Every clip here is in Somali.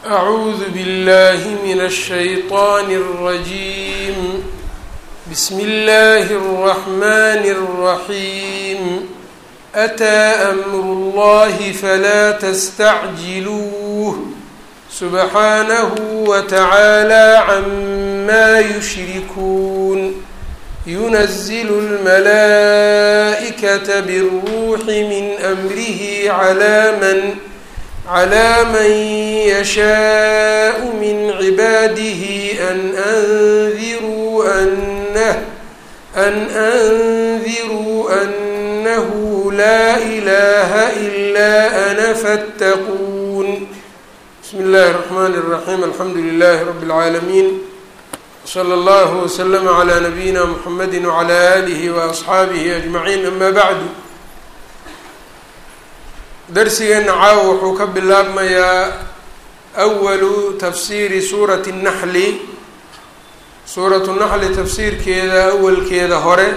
أعوذ بالله من الشيطان الرجيم بسم الله الرحمن الرحيم أتى أمر الله فلا تستعجلوه سبحانه وتعالى عما يشركون ينزل الملائكة بالروح من أمره على من على من يشاء من عباده أن أنذروا أنه أن أنذروا أنه لا إله إلا أنا فاتقون بسم الله الرحمن الرحيم الحمد لله رب العالمين slى اllه وsلم عlى نabiyina mحamedi وعlى آlih وأصxaabihi أجmaعiin ama bعdu darsigeena caawa wuxuu ka bilaabmayaa أwalu tafsiiri suuraةi الnaxli suuratu naxli tafsiirkeeda awalkeeda hore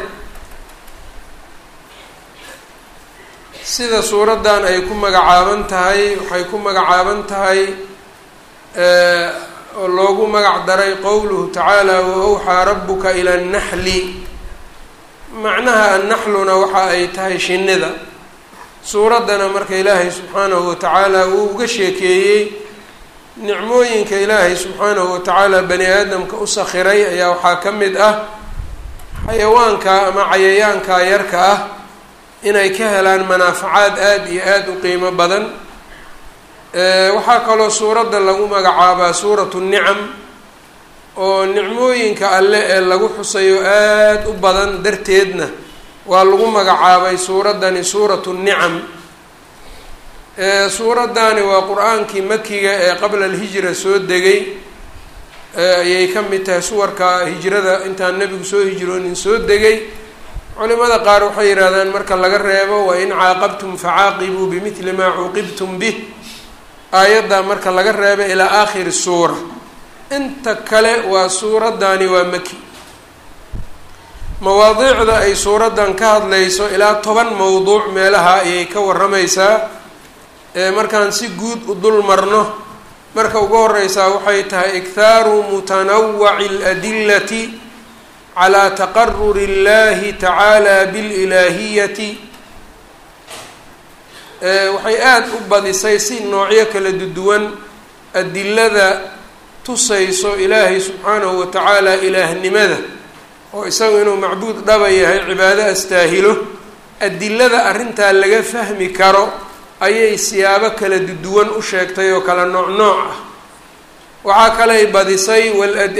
sida suuraddan ay ku magacaaban tahay waxay ku magacaaban tahay oo loogu magac daray qowluhu tacaala wa-awxaa rabuka ila annaxli macnaha annaxluna waxa ay tahay shinnida suuraddana marka ilaahay subxaanahu watacaala uu uga sheekeeyey nicmooyinka ilaahay subxaanahu watacaala bani aadamka u sakhiray ayaa waxaa ka mid ah xayawaanka ama cayayaanka yarka ah inay ka helaan manaafacaad aada iyo aada u qiimo badan waxaa kaloo suuradda lagu magacaabaa suuratu nicam oo nicmooyinka alle ee lagu xusayo aada u badan darteedna waa lagu magacaabay suuraddani suuratu nicam suuraddani waa qur-aankii makiga ee qabla alhijra soo degay ayay ka mid tahay suwarka hijrada intaan nebigu soo hijroonin soo degay culimada qaar waxay yidhahdaan marka laga reebo wa in caaqabtum facaaqibuu bimidli maa cuuqibtum bih aayaddaa marka laga reeba ilaa aakhiri suura inta kale waa suuraddani waa maki mawaadiicda ay suuraddan ka hadlayso ilaa toban mowduuc meelaha ayay ka warramaysaa ee markaan si guud u dul marno marka ugu horeysaa waxay tahay ikhaaru mutanawaci aladillati calaa taqaruri اllahi tacaala bililaahiyati waxay aada u badisay si noocyo kala duwan adilada tusayso ilaahay subxaanahu watacaala ilaahnimada oo isagu inuu macbuud dhaba yahay cibaado astaahilo adilada arrintaa laga fahmi karo ayay siyaabo kala duwan u sheegtay oo kala nooc nooc ah waxaa kaley badisay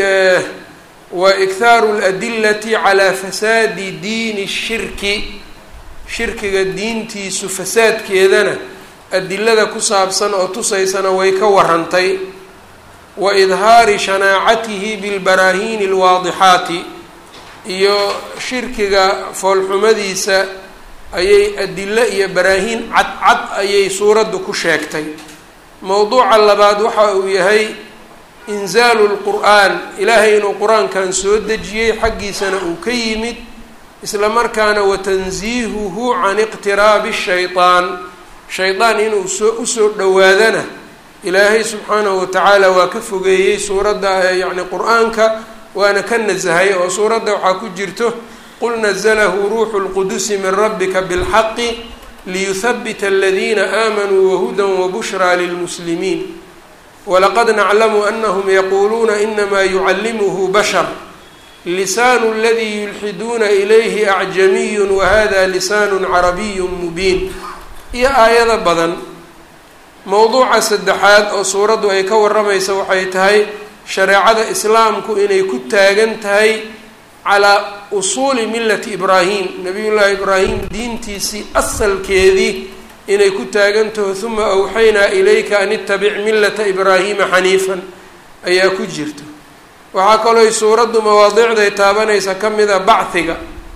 wa ikhaaru aladillati calaa fasaadi diini shirki shirkiga diintiisu fasaadkeedana adilada ku saabsan oo tusaysana way ka warantay wa idhaari shanaacatihi bilbaraahiini alwaadixaati iyo shirkiga foolxumadiisa ayay adilo iyo baraahiin cadcad ayay suuraddu ku sheegtay mowduuca labaad waxa uu yahay inzaalu lqur'aan ilaahay inuu qur-aankan soo dejiyey xaggiisana uu ka yimid isla markaana watansiihuhu can iqtiraabi shaytaan shaydaan inuu soo usoo dhowaadana ilaahay subxaanahu watacaala waa ka fogeeyey suuradda yacni qur-aanka waana ka nasahay oo suuradda waxaa ku jirto qul nazalahu ruuxu lqudusi min rabbika bilxaqi liyuhabita aladiina aamanuu wahudan wabushraa lilmuslimiin walaqad naclamu anahum yaquuluuna inamaa yucallimuhu bashar lisaanu aladii yulxiduuna ilayhi acjamiyun wahada lisaanu carabiyu mubiin iyo aayado badan mowduuca saddexaad oo suuraddu ay ka warramaysa waxay tahay shareecada islaamku inay ku taagan tahay calaa usuuli millati ibraahim nabiyullaahi ibraahim diintiisii asalkeedii inay ku taagan taho huma awxaynaa ilayka an itabic millata ibraahiima xaniifan ayaa ku jirta waxaa kalooy suuraddu mawaadiicday taabanaysa ka mida bachiga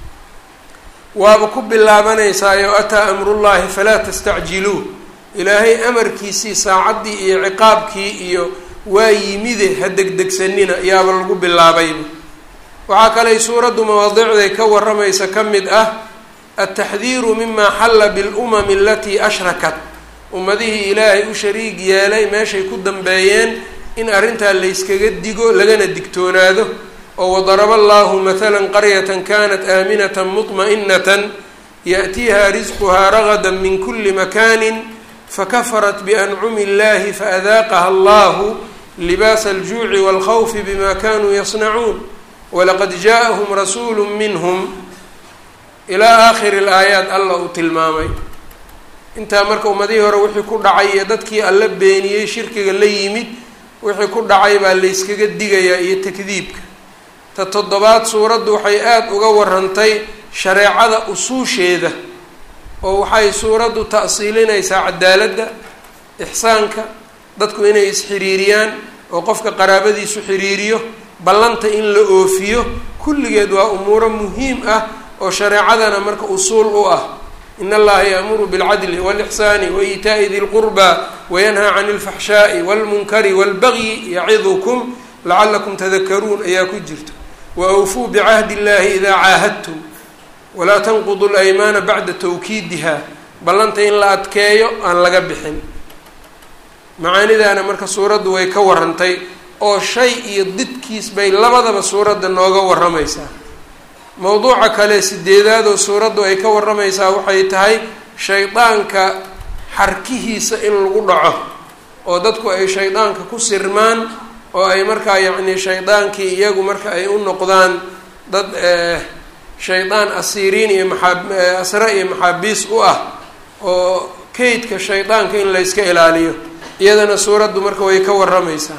waaba ku bilaabanaysaayoo ataa amrullaahi falaa tastacjiluu ilaahay amarkiisii saacaddii iyo ciqaabkii iyo waa yimide ha degdegsanina yaaba lagu bilaabayba waxaa kaley suuraddu mawaadiicday ka warramaysa ka mid ah altaxdiiru mima xalla bilumami alatii ashrakat ummadihii ilaahay u shariig yeelay meeshay ku dambeeyeen in arrintaa layskaga digo lagana digtoonaado oo wadaraba allahu mathalan qaryatan kanat aaminatan mطma'inatan yaأtiiha risquhaa ragada min kuli makani fakafarat biancumi اllahi faadaaqaha allahu libaasa aljuuci wاlkhawfi bima kanuu yasnacuun walaqad jaaءahum rasuulu minhm ilaa aakhiri اlaayaat alla uu tilmaamay intaa marka ummadihii hore wixii ku dhacay iyo dadkii alla beeniyey shirkiga la yimid wixii ku dhacay baa layskaga digayaa iyo takdiibka ta toddobaad suuraddu waxay aada uga warantay shareecada usuusheeda oo waxay suuraddu ta'siilinaysaa cadaaladda ixsaanka dadku inay isxiriiriyaan oo qofka qaraabadiisu xiriiriyo ballanta in la oofiyo kulligeed waa umuuro muhiim ah oo shareecadana marka usuul u ah in allaha yaamuru bilcadli walixsaani waitaa'i di lqurbaa wayanhaa cani alfaxshaa'i walmunkari walbagyi yacidukum lacalakum tadakaruun ayaa ku jirta waawfuu bicahdi illahi idaa caahadtum walaa tanqudu laymaana bacda tawkiidiha ballanta in la adkeeyo aan laga bixin macaanidaana marka suuraddu way ka warantay oo shay iyo didkiis bay labadaba suuradda nooga waramaysaa mowduuca kale sideedaadoo suuraddu ay ka waramaysaa waxay tahay shaydaanka xarkihiisa in lagu dhaco oo dadku ay shaydaanka ku sirmaan oo ay markaa yacni shaydaankii iyagu marka ay u noqdaan dad shaydaan asiiriin iyo maxaa asre iyo maxaabiis u ah oo kaydka shaydaanka in layska ilaaliyo iyadana suuraddu marka way ka waramaysaa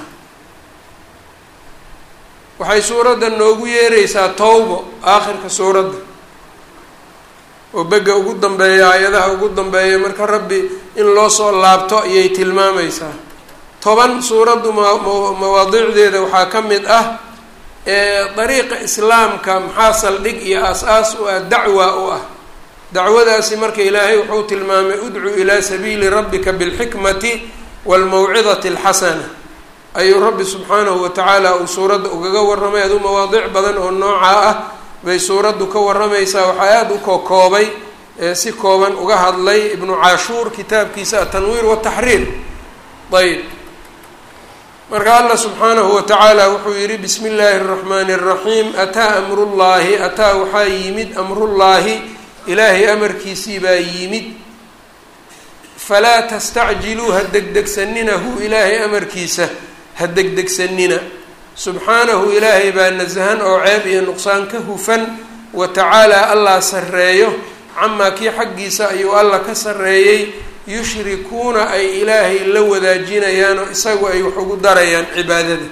waxay suuradda noogu yeeraysaa towbo aakhirka suuradda oo begga ugu dambeeya aayadaha ugu dambeeya marka rabbi in loo soo laabto ayay tilmaamaysaa toban suuraddu mawaadiicdeeda waxaa ka mid ah dariiqa islaamka maxaa saldhig iyo aas-aas u ah dacwa u ah dacwadaasi marka ilaahay wuxuu tilmaamay udcu ilaa sabiili rabbika bilxikmati waalmawcidati alxasana ayuu rabbi subxaanahu watacaala uu suuradda ugaga warramay aduu mawaadiic badan oo noocaa ah bay suuraddu ka warramaysaa waxaa aada u kokoobay si kooban uga hadlay ibnu caashuur kitaabkiisa atanwiir wataxriir ayb marka allah subxaanahu watacaala wuxuu yihi bismi illaahi اraxmaani اraxiim ataa amrullaahi ataa waxaa yimid amrullaahi ilaahay amarkiisii baa yimid falaa tastacjiluu ha degdegsanina hu ilaahay amarkiisa ha degdegsanina subxaanahu ilaahay baa nasahan oo ceeb iyo nuqsaan ka hufan wa tacaalaa allah sarreeyo camaa kii xaggiisa ayuu allah ka sarreeyey yushrikuuna ay ilaahay la wadaajinayaan oo isagu ay wax ugu darayaan cibaadada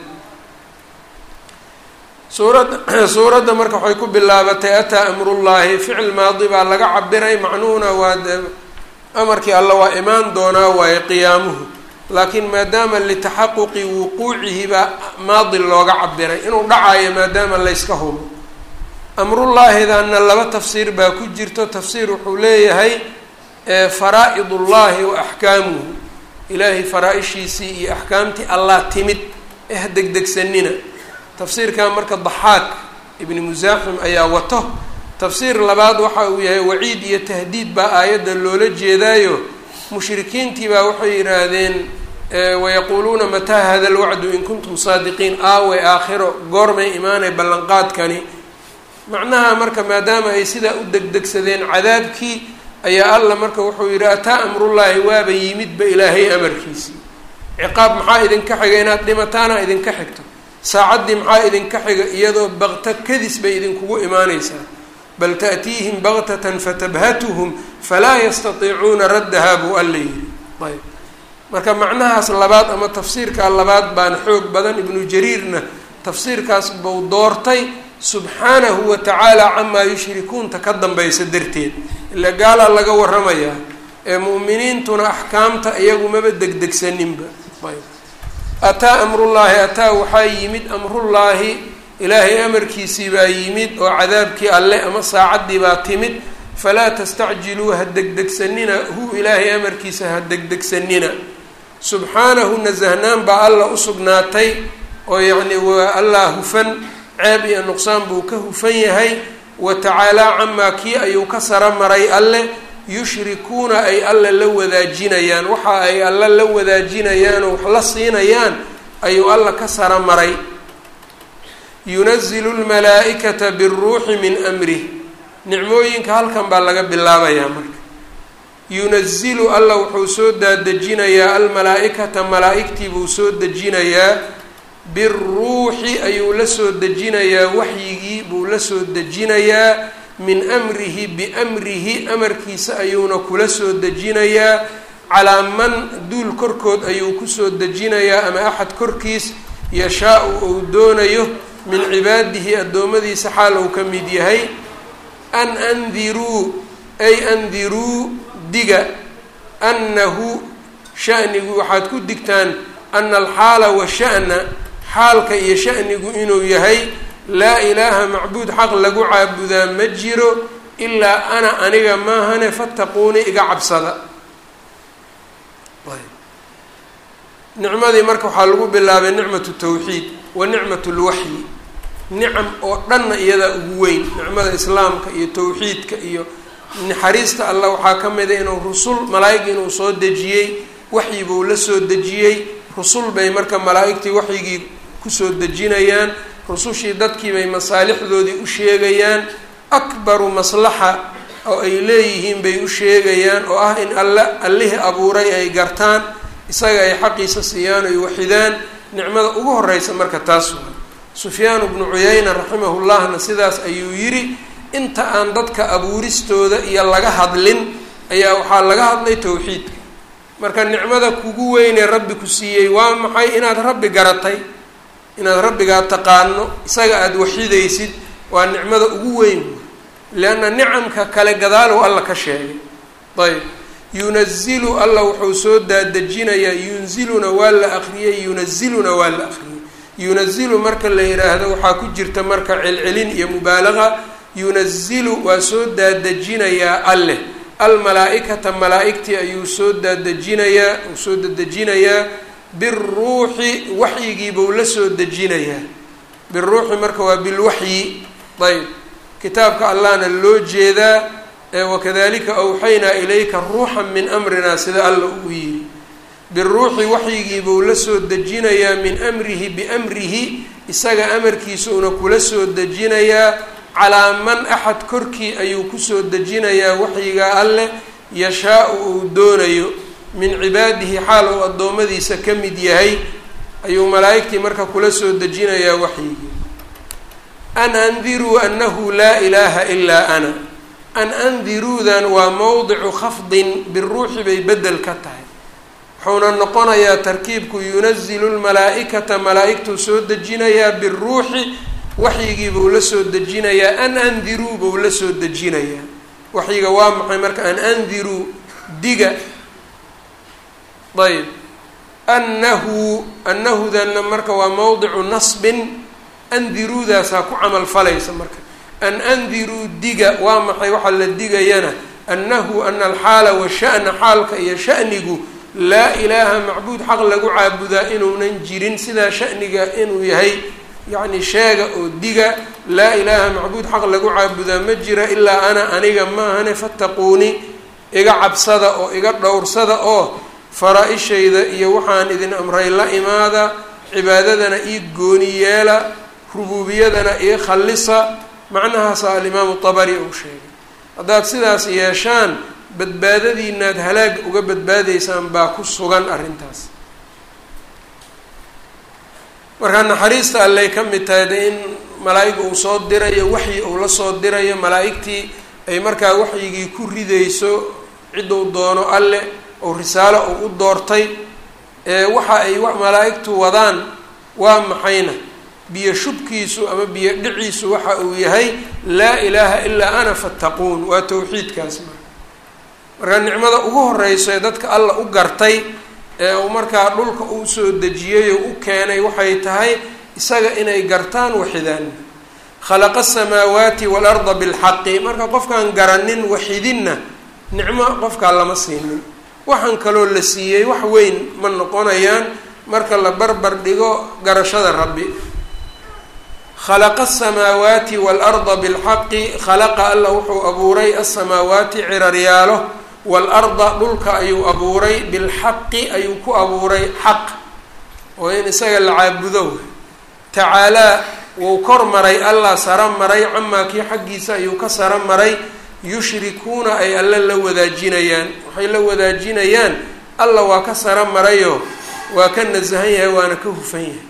suuradda suuradda marka waxay ku bilaabatay ataa amrullaahi ficil maadi baa laga cabiray macnuhuna waa de amarkii alla waa imaan doonaa waaye qiyaamuhu laakiin maadaama litaxaquqi wuquucihi baa maadi looga cabiray inuu dhacayo maadaama layska hubo amrullaahidaana laba tafsiir baa ku jirto tafsiir wuxuu leeyahay faraa-id ullaahi wa axkaamuhu ilaahay faraa-ishiisii iyo axkaamtii allah timid eh degdegsanina tafsiirkan marka daxaak ibni musaaxim ayaa wato tafsiir labaad waxa uu yahay waciid iyo tahdiid baa aayadda loola jeedaayo mushrikiintii baa waxay yidhaahdeen wayaquuluuna mataa hada lwacdu in kuntum saadiqiin aawe aakhiro goormay imaanay ballanqaadkani macnaha marka maadaama ay sidaa u degdegsadeen cadaabkii ayaa alla marka wuxuu yidhi ataa amrullaahi waaba yimidba ilaahay amarkiisii ciqaab maxaa idinka xiga inaad dhimataana idinka xigto saacaddii maxaa idinka xiga iyadoo bakta kadis bay idinkugu imaanaysaa bal ta'tiihim baktatan fatabhatuhum falaa yastatiicuuna raddahaa buu alla yidhi ayb marka macnahaas labaad ama tafsiirkaa labaad baana xoog badan ibnu jariirna tafsiirkaas buu doortay subxaanahu wa tacaala camaa yushrikuunta ka dambaysa darteed ila gaalaa laga waramayaa ee mu'miniintuna axkaamta iyagu maba degdegsaninba ayb ataa amrullaahi ataa waxaa yimid amrullaahi ilaahay amarkiisii baa yimid oo cadaabkii alle ama saacaddii baa timid falaa tastacjiluu ha degdegsanina hu ilaahay amarkiisa ha degdegsanina subxaanahu nasahnaan baa alla u sugnaatay oo yacni waa allah hufan ceeb iyo nuqsaan buu ka hufan yahay wa tacaalaa camaa kii ayuu ka sara maray alle yushrikuuna ay alla la wadaajinayaan waxa ay alla la wadaajinayaan oo wax la siinayaan ayuu alla ka sara maray yunazilu lmalaa-ikata biruuxi min amrih nicmooyinka halkan baa laga bilaabayaa marka yunazilu alla wuxuu soo daadejinayaa almalaa-ikata malaa-igtii buu soo dejinayaa biruuxi ayuu la soo dejinayaa waxyigii buu la soo dejinayaa min amrihi biamrihi amarkiisa ayuuna kula soo dejinayaa calaa man duul korkood ayuu kusoo dejinayaa ama axad korkiis yashaa-u uu doonayo min cibaadihi addoommadiisa xaal uu ka mid yahay an andiruu ay andiruu diga annahu shanigu waxaad ku digtaan ana alxaala washa'na xaalka iyo shanigu inuu yahay laa ilaaha macbuud xaq lagu caabudaa ma jiro ilaa ana aniga maahane fattaquuni iga cabsada nicmadii marka waxaa lagu bilaabay nicmatu tawxiid wa nicmat lwaxyi nicam oo dhanna iyadaa ugu weyn nicmada islaamka iyo tawxiidka iyo naxariista allah waxaa ka mida inuu rusul malaa-ig inuu soo dejiyey waxyi buu la soo dejiyey rusul bay marka malaa-igtii waxyigii kusoo dejinayaan rusushii dadkii bay masaalixdoodii u sheegayaan akbaru maslaxa oo ay leeyihiin bay u sheegayaan oo ah in alle allihii abuuray ay gartaan isaga ay xaqiisa siiyaan oy waxidaan nicmada ugu horeysa marka taas waa sufyaanu bnu cuyayna raximahullahna sidaas ayuu yidhi inta aan dadka abuuristooda iyo laga hadlin ayaa waxaa laga hadlay tawxiidka marka nicmada kugu weynee rabbi ku siiyey waa maxay inaad rabbi garatay inaad rabbigaa taqaano isaga aada waxidaysid waa nicmada ugu weyn leanna nicamka kale gadaalow alla ka sheegay ayb yunazilu alla wuxuu soo daadejinayaa yunziluna waa la akriyey yunaziluna waa la akriyey yunazilu marka la yidhaahdo waxaa ku jirta marka celcelin iyo mubaalaqa yunazilu waa soo daadejinayaa alleh almalaa-ikata malaa-igtii ayuu soo daadejinayaa uu soo dadejinayaa biruuxi waxyigiibuu la soo dejinayaa biruuxi marka waa bilwaxyi ayb kitaabka allahna loo jeedaa wakadalika awxaynaa ilayka ruuxan min amrina sida alla uu yidhi biruuxi waxyigiibuu la soo dejinayaa min amrihi biamrihi isaga amarkiisuuna kula soo dejinayaa calaa man axad korkii ayuu kusoo dejinayaa waxyiga alleh yashaa-u uu doonayo min cibaadihi xaal uu addoommadiisa ka mid yahay ayuu malaa'igtii marka kula soo dejinayaa waxyigii an andiruu annahu laa ilaaha ilaa ana an andiruudan waa mowdicu khafdin biruuxi bay bedel ka tahay wuxuuna noqonayaa tarkiibku yunazilu lmalaa-ikata malaa-igtuu soo dejinayaa biruuxi waxyigii buu la soo dejinayaa an andiruu buu la soo dejinayaa waxyiga waa maxay marka an andiruu diga ayb annahu annahudanna marka waa mowdicu nasbin andiruudaasaa ku camal falaysa marka an andiruu diga waa maxay waxaa la digayana annahu ana alxaala washa'na xaalka iyo sha'nigu laa ilaaha macbuud xaq lagu caabudaa inuunan jirin sidaa sha'niga inuu yahay yacni sheega oo diga laa ilaaha macbuud xaq lagu caabudaa ma jira ilaa ana aniga maahane fattaquuni iga cabsada oo iga dhowrsada oo faraa-ishayda iyo waxaan idin amray la imaada cibaadadana ii gooni yeela rubuubiyadana ii khallisa macnahaasa alimaamu tabari uu sheegay haddaad sidaas yeeshaan badbaadadiinaad halaag uga badbaadaysaan baa ku sugan arrintaas markaa naxariista alley ka mid tahay de in malaa-ig uu soo dirayo waxyi uu la soo dirayo malaa-igtii ay markaa waxyigii ku ridayso cidduu doono alle oo risaalo uu u doortay ee waxa ay malaa-igtu wadaan waa maxayna biyo shubkiisu ama biyo dhiciisu waxa uu yahay laa ilaaha ilaa ana fattaquun waa tawxiidkaas marka markaa nicmada ugu horeyso ee dadka alla u gartay ee uu markaa dhulka uu soo dejiyey oo u keenay waxay tahay isaga inay gartaan waxidaan khalaqa asamaawaati waalarda bilxaqi marka qofkaan garanin waxidinna nicmo qofkaa lama siinin waxaan kaloo la siiyey wax weyn ma noqonayaan marka la barbar dhigo garashada rabbi khalaqa asamaawaati waalarda bilxaqi khalaqa alla wuxuu abuuray asamaawaati ciraryaalo waalarda dhulka ayuu abuuray bilxaqi ayuu ku abuuray xaq oo in isaga la caabudo tacaalaa wuu kor maray allah sara maray camaa kii xaggiisa ayuu ka sara maray yushrikuuna ay alla la wadaajinayaan waxay la wadaajinayaan alla waa ka sara marayoo waa ka nasahan yahay waana ka hufan yahay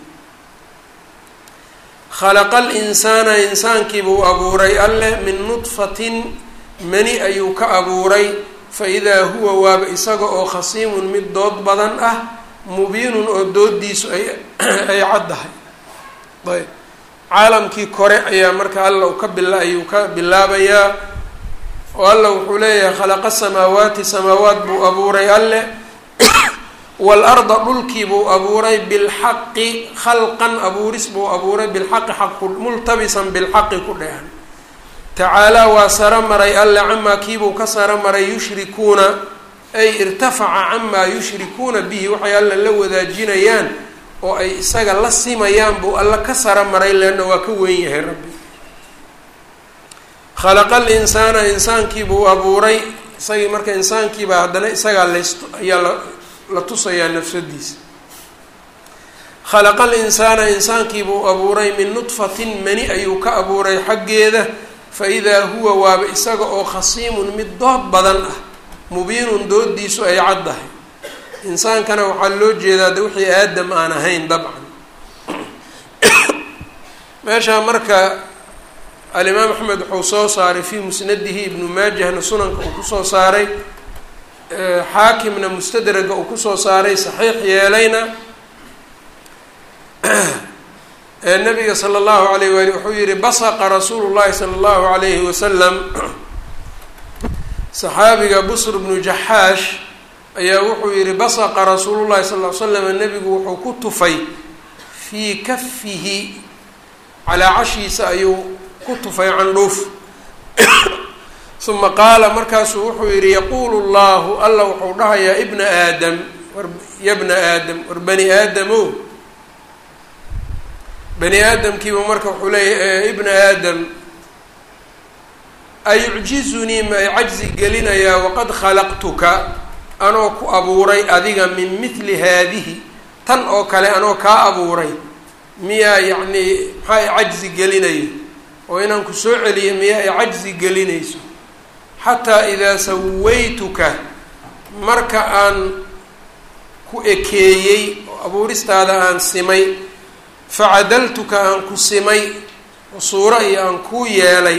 khalaqa alinsaana insaankiibuu abuuray alleh min nudfatin mani ayuu ka abuuray fa idaa huwa waaba isaga oo khasiimun mid dood badan ah mubiinun oo doodiisu ay ay caddahay ayb caalamkii kore ayaa marka alla u ka bila ayuu ka bilaabayaa oo alla wuxuu leeyahay khalaqa samaawaati samaawaat buu abuuray alleh waalarda dhulkii buu abuuray bilxaqi khalqan abuuris buu abuuray bilxaqi xaq multabisan bilxaqi ku dheehan tacaalaa waa saro maray alle camaa kiibuu ka saro maray yushrikuuna ay irtafaca camaa yushrikuuna bihi waxay alla la wadaajinayaan oo ay isaga la simayaan buu alla ka saro maray leanna waa ka weyn yahay rabbi khalaqa alinsaana insaankiibuu abuuray isagii marka insaankiibaa haddana isagaa las ayaa la la tusayaa nafsadiisa khalaqa alinsaana insaankiibuu abuuray min nudfatin mani ayuu ka abuuray xaggeeda fa idaa huwa waaba isaga oo khasiimun mid dood badan ah mubiinun doodiisu ay caddahay insaankana waxaa loo jeedaa de wixii aadam aan ahayn dabcan meeshaa marka alimaam axmed wuxuu soo saaray fii musnadihi ibnu maajahna sunanka uu kusoo saaray xaakimna mustadraga uu kusoo saaray saxiix yeelayna nabiga sala allahu alayh waali wuxuu yihi basaqa rasuulu llahi sala allahu alayhi wasalam saxaabiga busr bnu jaxaash ayaa wuxuu yihi basaqa rasuulu llahi sal l slam nabigu wuxuu ku tufay fii kafihi calaa cashiisa ayuu ku tufay candhuuf uma qaala markaasuu wuxuu yihi yaquulu llahu alla wuxuu dhahayaa ibna aadam war ya bna aadam war bani aadamo bani aadamkiiba marka wuxuu leeyahy ibna aadam ayucjizunii ma ay cajzi gelinayaa waqad khalaqtuka anoo ku abuuray adiga min mithli haadihi tan oo kale anoo kaa abuuray miyaa yacnii maxaa ay cajzi gelinayo oo inaan ku soo celiyo miyaa ay cajzi gelinayso xataa idaa sawaytuka marka aan ku ekeeyey oo abuuristaada aan simay facadaltuka aan ku simay oo suuro iyo aan kuu yeelay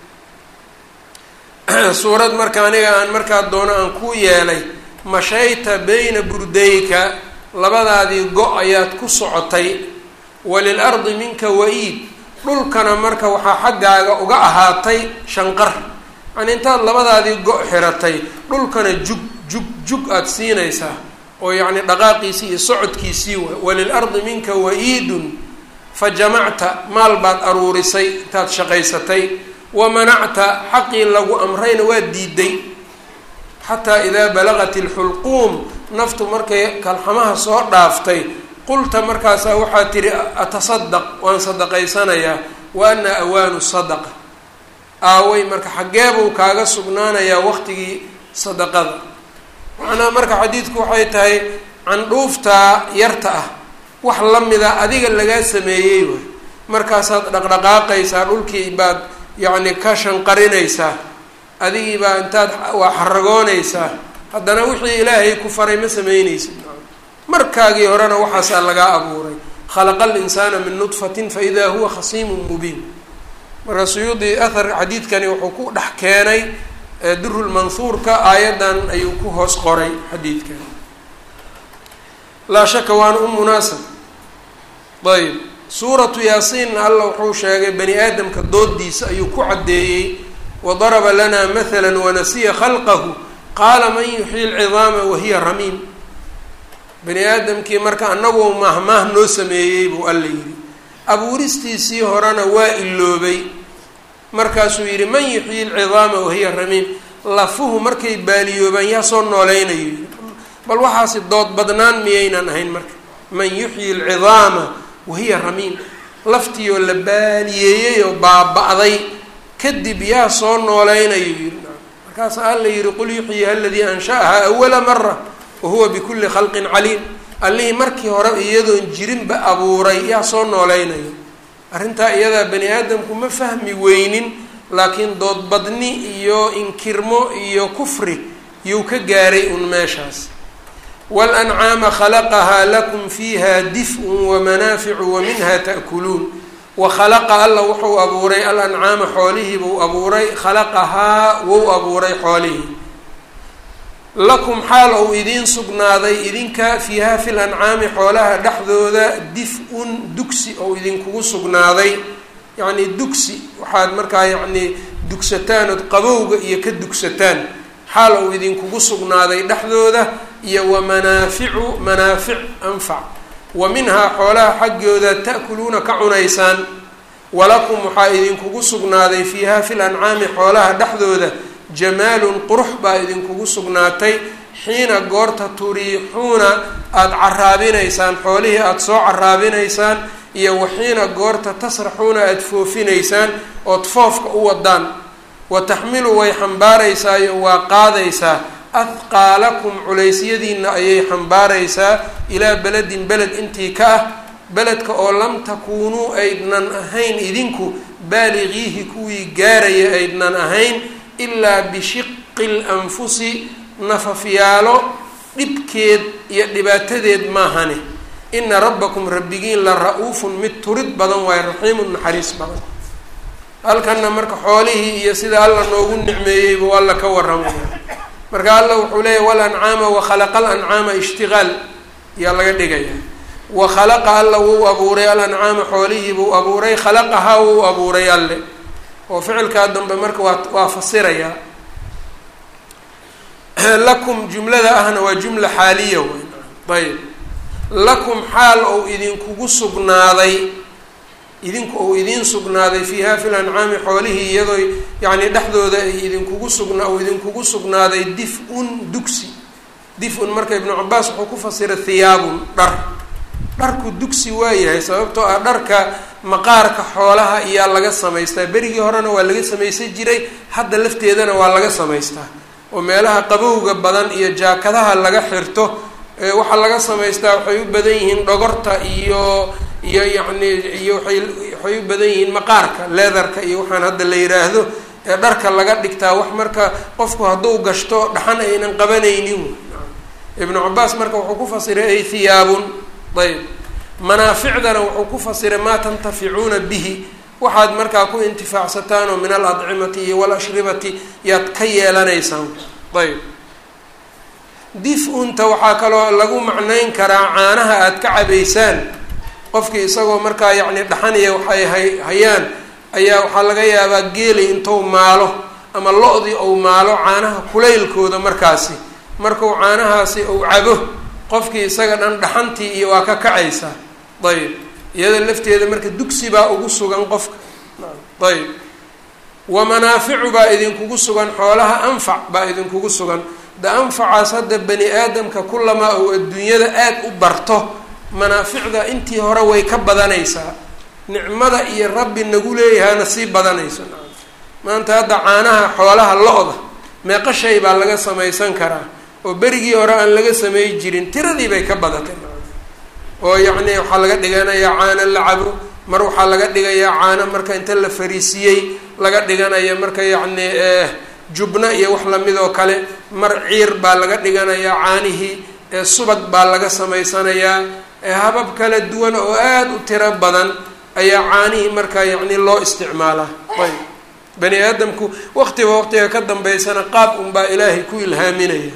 suurad marka aniga aan markaa doono aan kuu yeelay mashayta bayna burdayka labadaadii go- ayaad ku socotay walil ardi minka wa-iid dhulkana marka waxaa xaggaaga uga ahaatay shanqar yani intaad labadaadii go- xiratay dhulkana jug jug jug aada siinaysaa oo yacni dhaqaaqiisii iyo socodkiisii waay walil ardi minka wa-iidun fa jamacta maal baad aruurisay intaad shaqaysatay wa manacta xaqii lagu amrayna waa diiday xataa idaa balaqat ilxulquum naftu markay kalxamaha soo dhaaftay qulta markaasaa waxaa tihi atasadaq waan sadaqaysanayaa wa ana awaanu sadaqa aaway marka xaggeebuu kaaga sugnaanayaa waqtigii sadaqada macnaha marka xadiidku waxay tahay candhuuftaa yarta ah wax la mida adiga lagaa sameeyey waay markaasaad dhaqdhaqaaqaysaa dhulkii baad yacni ka shanqarinaysaa adigii baa intaad waa xaragoonaysaa haddana wixii ilaahay ku faray ma sameyneysid markaagii horena waxaasaa lagaa abuuray khalaqa alinsaana min nudfatin fa idaa huwa khasiimun mubiin marka suyuudi ahar xadiidkani wuxuu ku dhex keenay durulmanhuurka aayaddan ayuu ku hoos qoray xadiidkan laa shaka waana u munaasab ayb suuratu yaasiinna alla wuxuu sheegay bani aadamka doodiisa ayuu ku caddeeyey wadaraba lana mathala wanasiya khalqahu qaala man yuxyi lcidaama wahiya ramiim bani aadamkii marka anagoo mahmaah noo sameeyey buu alla yidhi abuuristiisii horena waa iloobay markaasuu yidhi man yuxyi lcidaama wahiya ramiim lafuhu markay baaliyoobaan yaa soo nooleynayo yidhi bal waxaasi dood badnaan miyaynan ahayn marka man yuxyi lcidaama wahiya ramiim laftiioo la baaliyeeyey oo baaba-day kadib yaa soo nooleynayo yiri markaas alla yihi qul yuxyiha aladii ansha'ahaa awala mara wa huwa bikulli khalqin caliim allihii markii hore iyadoon jirinba abuuray yaa soo nooleynayo arrintaa iyadaa bani aadamku ma fahmi weynin laakiin doodbadni iyo inkirmo iyo kufri yuu ka gaaray un meeshaas walancaama khalaqahaa lakum fiiha dif-un wamanaaficu wa minha ta'kuluun wa khalaqa alla wuxuu abuuray alancaama xoolihii buu abuuray khalaqahaa wou abuuray xoolihii lakum xaal ou idiin sugnaaday idinka fiiha fil ancaami xoolaha dhexdooda dif-un dugsi ou idinkugu sugnaaday yacnii dugsi waxaad markaa yacnii dugsataan ood qabowga iyo ka dugsataan xaal ou idinkugu sugnaaday dhexdooda iyo wa manaaficu manaafic anfac wa minhaa xoolaha xaggooda ta'kuluuna ka cunaysaan walakum waxaa idinkugu sugnaaday fiiha fil ancaami xoolaha dhexdooda jamaalun qurux baa idinkugu sugnaatay xiina goorta turiixuuna aada caraabinaysaan xoolihii aada soo caraabinaysaan iyo waxiina goorta tasraxuuna aada foofinaysaan ood foofka u wadaan wa taxmilu way xambaaraysaa iyo waa qaadaysaa ahqaalakum culeysyadiina ayay xambaaraysaa ilaa beledin beled intii ka ah beledka oo lam takuunuu aydnan ahayn idinku baaligiihi kuwii gaaraya aydnan ahayn ilaa bishiqi lanfusi nafafyaalo dhibkeed iyo dhibaatadeed maahane ina rabbakum rabbigiin la ra-uufun mid turid badan waayo raxiimun naxariis badan halkanna marka xoolihii iyo sida alla noogu nicmeeyeybu alla ka waramaya marka alla wuxuu leeyahy walancaama wakhalaqa alancaama ishtigaal yaa laga dhigaya wa khalaqa alla wuu abuuray alancaama xoolihii buu abuuray khalaqahaa wuu abuuray alle oo ficilkaa dambe marka waa waa fasirayaa lakum jumlada ahna waa jumla xaaliya wey ayb lakum xaal ou idinkugu sugnaaday idinku ou idiin sugnaaday fiiha fil ancaami xoolihii iyadoo yacni dhexdooda ay idinkugu sugna ou idinkugu sugnaaday dif-un dugsi dif-un marka ibnu cabaas wuxuu ku fasira hiyaabun dhar dharku dugsi waayahay sababtoo ah dharka maqaarka xoolaha iyaa laga samaystaa berigii horena waa laga samaysan jiray hadda lafteedana waa laga samaystaa oo meelaha qabowga badan iyo jaakadaha laga xirto waxaa laga samaystaa waxay u badan yihiin dhogorta iyo iyo yacni iyo waay waxay u badan yihiin maqaarka leedarka iyo waxaan hadda la yiraahdo ee dharka laga dhigtaa wax marka qofku hadduu gashto dhaxan aynan qabanaynin ibnu cabaas marka wuxuu ku fasiray ay hiyaabun ayb manaaficdana wuxuu ku fasiray maa tantaficuuna bihi waxaad markaa ku intifaacsataan oo min aladcimati iyo walashribati yaad ka yeelanaysaan ayb dif-unta waxaa kaloo lagu macnayn karaa caanaha aada ka cabaysaan qofkii isagoo markaa yacni dhaxaniya waxay hay hayaan ayaa waxaa laga yaabaa geelay intuu maalo ama lo-dii ou maalo caanaha kulaylkooda markaasi markuu caanahaasi ou cabo qofkii isaga dhan dhaxantii iyo waa ka kacaysaa ayb iyada lafteeda marka dugsi baa ugu sugan qofka ayb wa manaaficu baa idinkugu sugan xoolaha anfac baa idinkugu sugan da anfacaas hadda bani aadamka kulamaa ou adduunyada aada u barto manaaficda intii hore way ka badanaysaa nicmada iyo rabbi nagu leeyahana sii badanayso maanta hadda caanaha xoolaha lo-da meeqa shay baa laga samaysan karaa oo berigii hore aan laga samey jirin tiradii bay ka badatay oo yacni waxaa laga dhiganayaa caano la cabo mar waxaa laga dhigayaa caano marka inta la fariisiyey laga dhiganaya marka yacni jubna iyo wax lamid oo kale mar ciir baa laga dhiganayaa caanihii subag baa laga samaysanayaa habab kala duwan oo aada u tiro badan ayaa caanihii markaa yacni loo isticmaalaa ayb bani aadamku waqtiba waqtiga ka dambeysana qaab unbaa ilaahay ku ilhaaminaya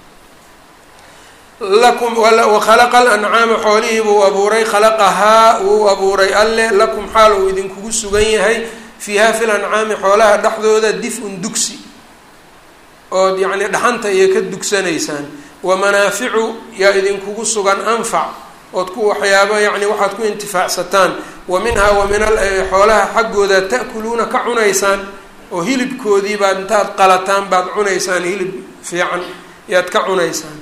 lakum wakhalaqa alancaama xoolihii buu abuuray khalaqahaa wuu abuuray alle lakum xaal uu idinkugu sugan yahay fiiha fil ancaami xoolaha dhexdooda dif-un dugsi ood yacni dhaxanta iyo ka dugsanaysaan wa manaaficu yaa idinkugu sugan anfac ood ku waxyaaba yacni waxaad ku intifaacsataan wa minhaa wa min xoolaha xaggooda ta'kuluuna ka cunaysaan oo hilibkoodii baad intaad qalataan baad cunaysaan hilib fiican yaad ka cunaysaan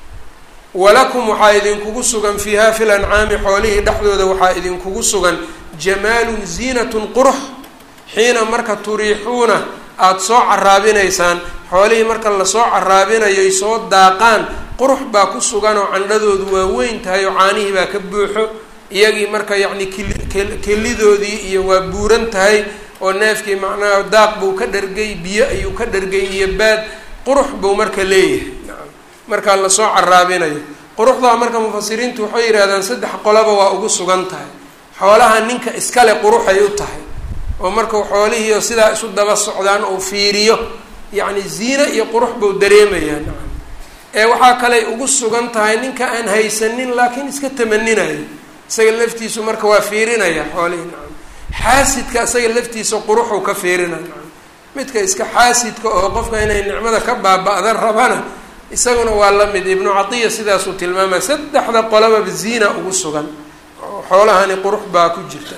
walakum waxaa idinkugu sugan fiiha fil ancaami xoolihii dhexdooda waxaa idinkugu sugan jamaalun ziinatun qurux xiina marka turiixuuna aada soo caraabinaysaan xoolihii marka lasoo caraabinayo ay soo daaqaan qurux baa ku sugan oo candhadoodu waa weyn tahay oo caanihii baa ka buuxo iyagii marka yacni kili kelidoodii iyo waa buuran tahay oo neefkii macnaha daaq buu ka dhargay biyo ayuu ka dhargay iyo baad qurux buu marka leeyahay nacam markaa lasoo caraabinayo quruxdaa marka mufasiriintu waxay yidhahdaan saddex qolaba waa ugu sugan tahay xoolaha ninka iskale quruxay u tahay oo markau xoolihiio sidaa isu daba socdaan ou fiiriyo yacni ziine iyo qurux buu dareemayaa nacam ee waxaa kaley ugu sugan tahay ninka aan haysanin laakiin iska tamaninayo isaga laftiisu marka waa fiirinaya xoolihii nacam xaasidka isaga laftiisa quruxuu ka fiirinaya nacam midka iska xaasidka oo qofka inay nicmada ka baaba-da rabana isaguna waa la mid ibnu catiya sidaasuu tilmaamaya saddexda qolababa ziina ugu sugan oo xoolahani qurux baa ku jirta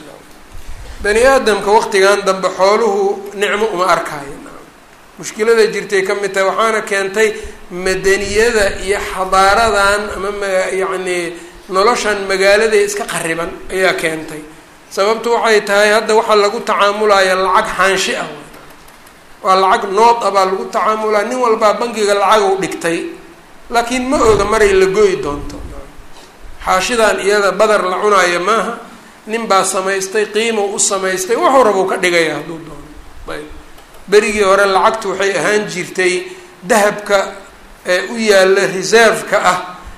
bani aadamka waqtigan dambe xooluhu nicmo uma arkaayo mushkilada jirtay ka mid tahay waxaana keentay madaniyada iyo xadaaradan ama ma yacni noloshan magaalada iska qariban ayaa keentay sababtu waxay tahay hadda waxaa lagu tacaamulaya lacag xaanshi ah waa lacag nood ah baa lagu tacaamulaya nin walbaa bangiga lacag u dhigtay laakiin ma oga maray la goyi doonto xaashidan iyada badar la cunaayo maaha nin baa samaystay qiimo u samaystay waxuu rabuu ka dhigaya hadduu doono ayb berigii hore lacagtu waxay ahaan jirtay dahabka ee u yaalla reserve-ka ah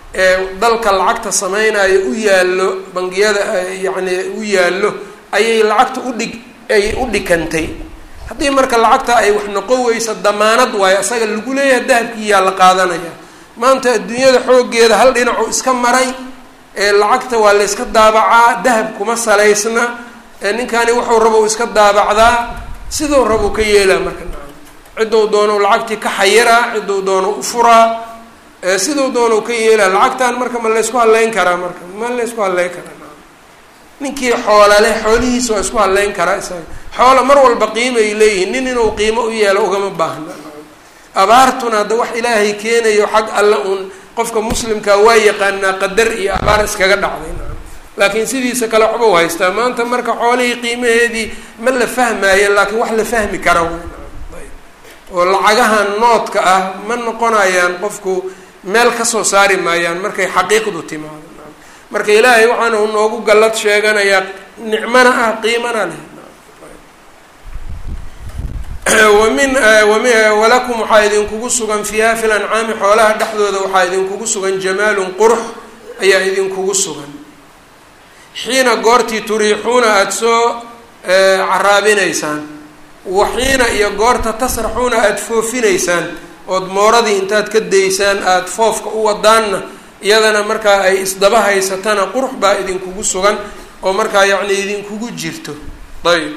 ee dalka lacagta sameynayo u yaallo bangiyada yacni u yaallo ayay lacagta udhig ay u dhikantay haddii marka lacagta ay wax noqon weysa damaanad waayo asaga lagu leeyahay dahabkii yaa la qaadanaya maanta adduunyada xooggeeda hal dhinacu iska maray ee lacagta waa la yska daabacaa dahab kuma salaysna ee ninkani wuxuu rabo iska daabacdaa siduu rabuu ka yeelaa marka nacam cidduu doono lacagtii ka xayiraa cidduu doono u furaa siduu doono ka yeelaa lacagtan marka ma laysku hadleyn karaa marka ma laysku hadleyn karaa nacam ninkii xoola leh xoolihiisa waa isku hadleyn karaa isaga xoola mar walba qiimay leeyihiin nin inuu qiimo u yeelo ugama baahna nacam abaartuna hadda wax ilaahay keenayo xag alle uun qofka muslimkaa waa yaqaanaa qadar iyo abaar iskaga dhacday nacam laakiin sidiisa kale waxbau haystaa maanta marka xoolihii qiimaheedii ma la fahmaayo laakiin wax la fahmi kara oo lacagahan noodka ah ma noqonayaan qofku meel kasoo saari maayaan markay xaqiiqdu timaado marka ilaahay waxaana u noogu gallad sheeganayaa nicmana ah qiimana leh wamin wami walakum waxaa idinkugu sugan fiiha fi lancaami xoolaha dhexdooda waxaa idinkugu sugan jamaalun qurux ayaa idinkugu sugan xiina goortii turiixuuna aada soo caraabinaysaan waxiina iyo goorta tasraxuuna aada foofinaysaan ood mooradii intaad ka daysaan aada foofka u wadaanna iyadana markaa ay isdaba haysatana qurux baa idinkugu sugan oo markaa yacni idinkugu jirto ayb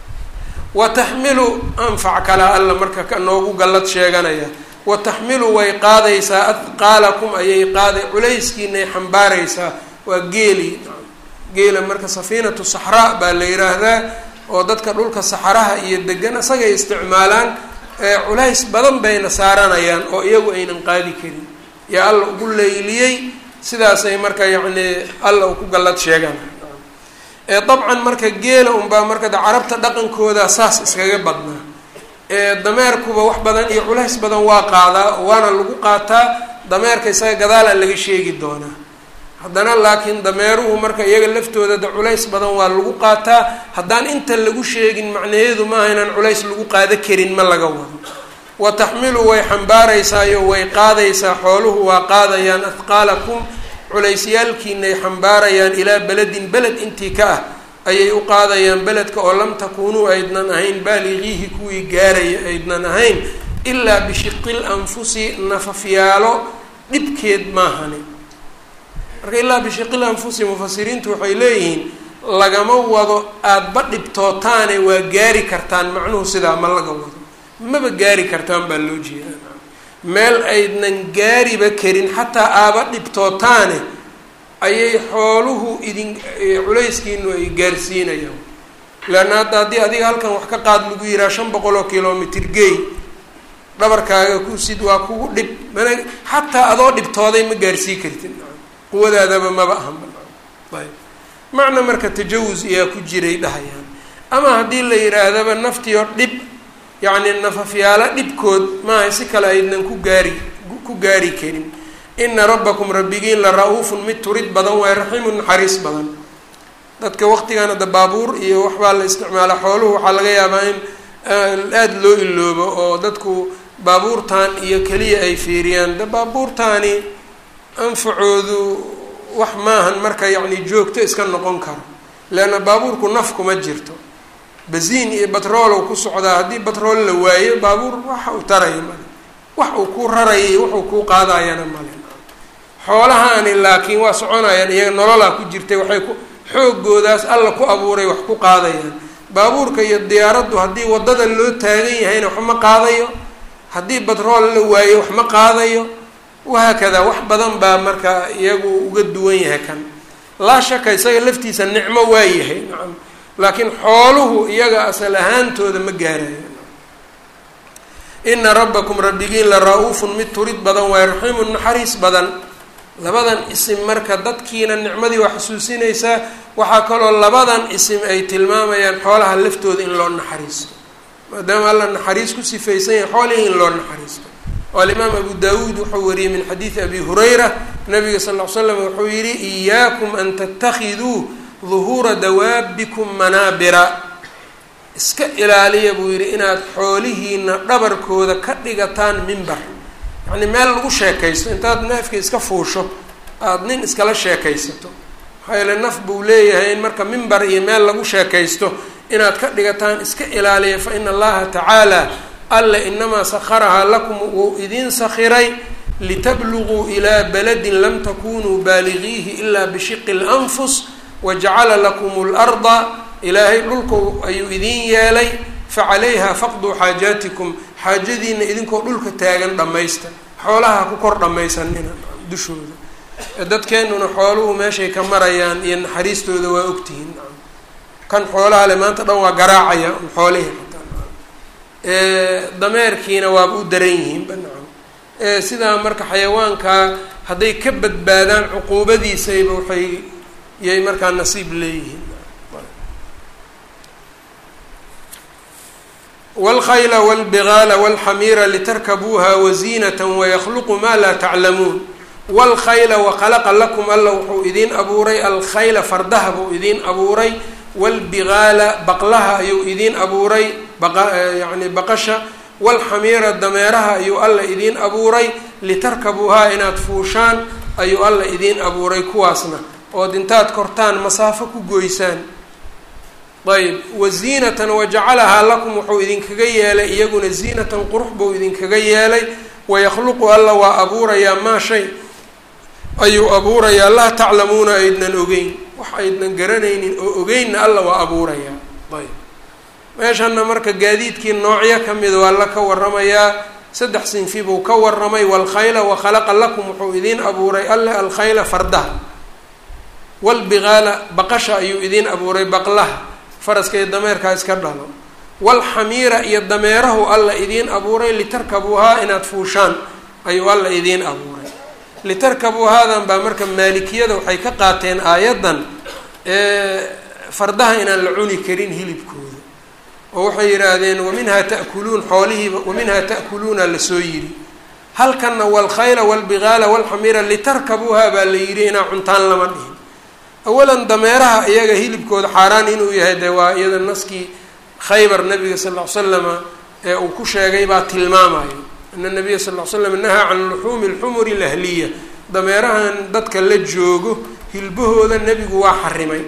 wa taxmilu anfac kala alla marka ka noogu gallad sheeganaya wa taxmilu way qaadaysaa adqaalakum ayay qaaday culayskiinay xambaaraysaa waa geeli geela marka safiinatu saxraa baa la yiraahdaa oo dadka dhulka saxaraha iyo degan isagay isticmaalaan culays badan bayna saaranayaan oo iyagu aynan qaadi karin yaa alla ugu leyliyey sidaasay marka yacni alla u ku gallad sheegaan dabcan marka geela unbaa marka de carabta dhaqankooda saas iskaga badnaa dameerkuba wax badan iyo culays badan waa qaadaa waana lagu qaataa dameerka isaga gadaalaa laga sheegi doonaa haddana laakiin dameeruhu marka iyaga laftooda de culays badan waa lagu qaataa haddaan inta lagu sheegin macnaheedu maaha inaan culays lagu qaado karin ma laga wado wa taxmilu way xambaaraysaayo way qaadaysaa xooluhu waa qaadayaan adqaalakum culeysyaalkiinay xambaarayaan ilaa beledin beled intii ka ah ayay u qaadayaan beledka oo lam takuunuu aydnan ahayn baaligiihi kuwii gaaraya aydnan ahayn ilaa bishiqil anfusi nafafyaalo dhibkeed maahani marka ilaa bishiqil anfusi mufasiriintu waxay leeyihiin lagama wado aadaba dhibtootaane waa gaari kartaan macnuhu sidaa ma laga wado maba gaari kartaan baa loo jeedaa meel aydnan gaariba karin xataa aaba dhibtootaane ayay xooluhu idin culayskiinu ay gaarsiinayaan leanna hadda haddii adiga halkan wax ka qaad lagu yihaha shan boqol oo kilomitr gey dhabarkaaga ku sid waa kugu dhib mana xataa adoo dhibtooday ma gaarsii kartid quwadaadaba maba ahanba ayb macna marka tajawus iyaa ku jiray dhahayaan ama haddii la yidhaahdaba naftiyo dhib yacni nafafyaalo dhibkood maaha si kale aydnan ku gaari ku gaari karin ina rabbakum rabbigiin la ra-uufun mid turid badan waay raxiimun naxariis badan dadka waqtigan hadda baabuur iyo waxbaa la isticmaala xooluhu waxaa laga yaabaa in aada loo iloobo oo dadku baabuurtan iyo keliya ay fiiriyaan de baabuurtaani anfacoodu wax maahan marka yacni joogto iska noqon karo leanna baabuurku naf kuma jirto basiin iyo batroolow ku socdaa haddii batrool la waayo baabuur waxa uu taraya male wax uu ku raraya iyo waxuu kuu qaadayana male xoolahaani laakiin waa soconayaan iyaga nololaa ku jirtay waxay ku xoogoodaas alla ku abuuray wax ku qaadayaan baabuurka iyo diyaaraddu haddii waddada loo taagan yahayna wax ma qaadayo haddii batrool la waayo wax ma qaadayo wahaakadaa wax badan baa marka iyagu uga duwan yahay kan laa shaka isaga laftiisa nicmo waa yahay nacam laakiin xooluhu iyaga asal ahaantooda ma gaarayo ina rabbakum rabbigiin la ra-uufun mid turid badan waay raxiimun naxariis badan labadan isim marka dadkiina nicmadii waa xusuusinaysaa waxaa kaloo labadan isim ay tilmaamayaan xoolaha laftooda in loo naxariisto maadaama alla naxariis ku sifaysan yahay xoolihii in loo naxariisto oo alimaam abu daawuud wuxuu wariyey min xadiidi abi hurayra nabiga sal ll slam wuxuu yihi iyaakum an tattakhiduu duhuura dawaabikum manaabira iska ilaaliya buu yidhi inaad xoolihiina dhabarkooda ka dhigataan mimbar yacni meel lagu sheekaysto intaad neefka iska fuusho aada nin iskala sheekaysato maxaa yeele naf buu leeyahay in marka mimbar iyo meel lagu sheekaysto inaad ka dhigataan iska ilaaliya fa ina allaha tacaala alla inamaa sakharahaa lakum wuu idiin sakhiray litabluguu ilaa baladin lam takunuu baaligiihi ilaa bishiqi اlanfus wajacala lakum اlarda ilaahay dhulku ayuu idiin yeelay facalayha faqduu xaajaatikum xaajadiina idinkoo dhulka taagan dhammaysta xoolaha ku kor dhammaysanina dushooda dadkeenuna xooluhu meeshay ka marayaan iyo naxariistooda waa ogtihiin kan xoolaha le maanta dhan waa garaacaya xoolihii dameerkiina waaba u daran yihiin banacam sidaa marka xayawaankaa hadday ka badbaadaan cuquubadiisayba waxay yay markaa nasiib leeyihiin wاlkhayla wاlbigaala wاlxamiira litarkabuuha waziinata wayakluqu ma laa taclamuun wاlkhayla waqalaqa lakum alla wuxuu idiin abuuray alkhayla fardaha buu idiin abuuray wاlbigaala baqlaha ayuu idiin abuuray yani baqasha wاlxamiira dameeraha ayuu alla idiin abuuray litarkabuuhaa inaad fuushaan ayuu alla idiin abuuray kuwaasna ood intaad kortaan masaafo ku goysaan ayb waziinatan wajacalahaa lakum wuxuu idinkaga yeelay iyaguna ziinatan qurux buu idinkaga yeelay wayakhluqu alla waa abuurayaa maa shay ayuu abuurayaa laa taclamuuna aydnan ogeyn wax aydnan garanaynin oo ogeynna alla waa abuurayaa ayb meeshana marka gaadiidkii noocyo ka mid waa la ka waramayaa saddex sinfi buu ka waramay waalkhayla wakhalaqa lakum wuxuu idiin abuuray alle alkhayla fardaha waalbigaala baqasha ayuu idiin abuuray baqlaha faraska iyo dameerkaa iska dhalo waalxamiira iyo dameerahu alla idiin abuuray litarkabuuhaa inaad fuushaan ayuu alla idiin abuuray litarkabuuhaadan baa marka maalikiyada waxay ka qaateen aayaddan fardaha inaan la cuni karin hilibkooda oo waxay yidhaahdeen waminhaa ta'kuluun xoolihiiba waminhaa ta'kuluuna lasoo yidhi halkanna waalkhayla waalbigaala waalxamiira litarkabuuhaa baa la yidhi inaa cuntaan lama dhihin awalan dameeraha iyaga hilibkooda xaaraan inuu yahay dee waa iyada naskii khaybar nabiga sal ll ly slama ee uu ku sheegay baa tilmaamayo ana nabiya sal ll ly slam nahaa can luxuumi lxumuri lahliya dameerahan dadka la joogo hilbahooda nebigu waa xarimay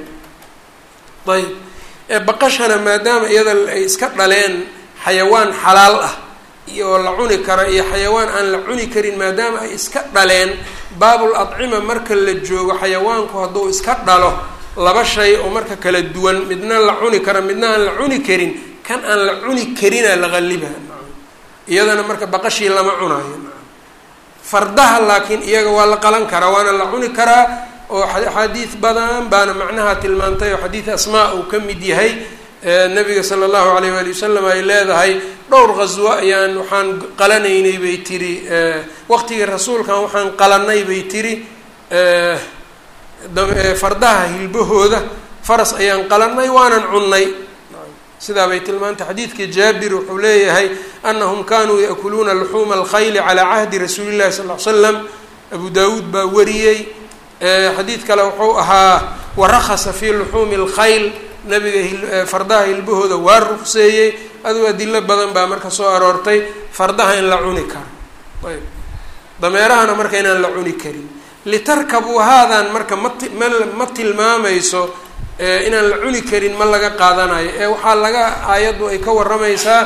ayb baqashana maadaama iyada ay iska dhaleen xayawaan xalaal ah iyo la cuni kara iyo xayawaan aan la cuni karin maadaama ay iska dhaleen baabul adcima marka la joogo xayawaanku hadduu iska dhalo laba shay oo marka kala duwan midna la cuni kara midna aan la cuni karin kan aan la cuni karina la qaliba iyadana marka baqashii lama cunayo fardaha laakiin iyaga waa la qalan karaa waana la cuni karaa oo axaadiid badan baana macnaha tilmaantay oo xadiid asmaa uu ka mid yahay nabiga sala allahu alayh waali wasalam ay leedahay dhowr qaswo ayaan waxaan qalanaynay bay tiri waqtigii rasuulkan waxaan qalanay bay tiri fardaha hilbahooda faras ayaan qalanay waanan cunnay sidaa bay tilmaantay xadiidkii jaabir wuxuu leeyahay anahum kanuu yaakuluuna luxuuma alkhayli calaa cahdi rasuuli llahi sal l slam abu daawuud baa wariyey xadiid kale wuxuu ahaa warakasa fii luxuumi alkhayl nabiga fardaha hilbahooda waa ruqseeyey aduu adilo badan baa marka soo aroortay fardaha in la cuni karo ayb dameerahana marka inaan la cuni karin litarkabuu haadan marka mati ma ma tilmaamayso inaan la cuni karin ma laga qaadanayo ee waxaa laga aayaddu ay ka warramaysaa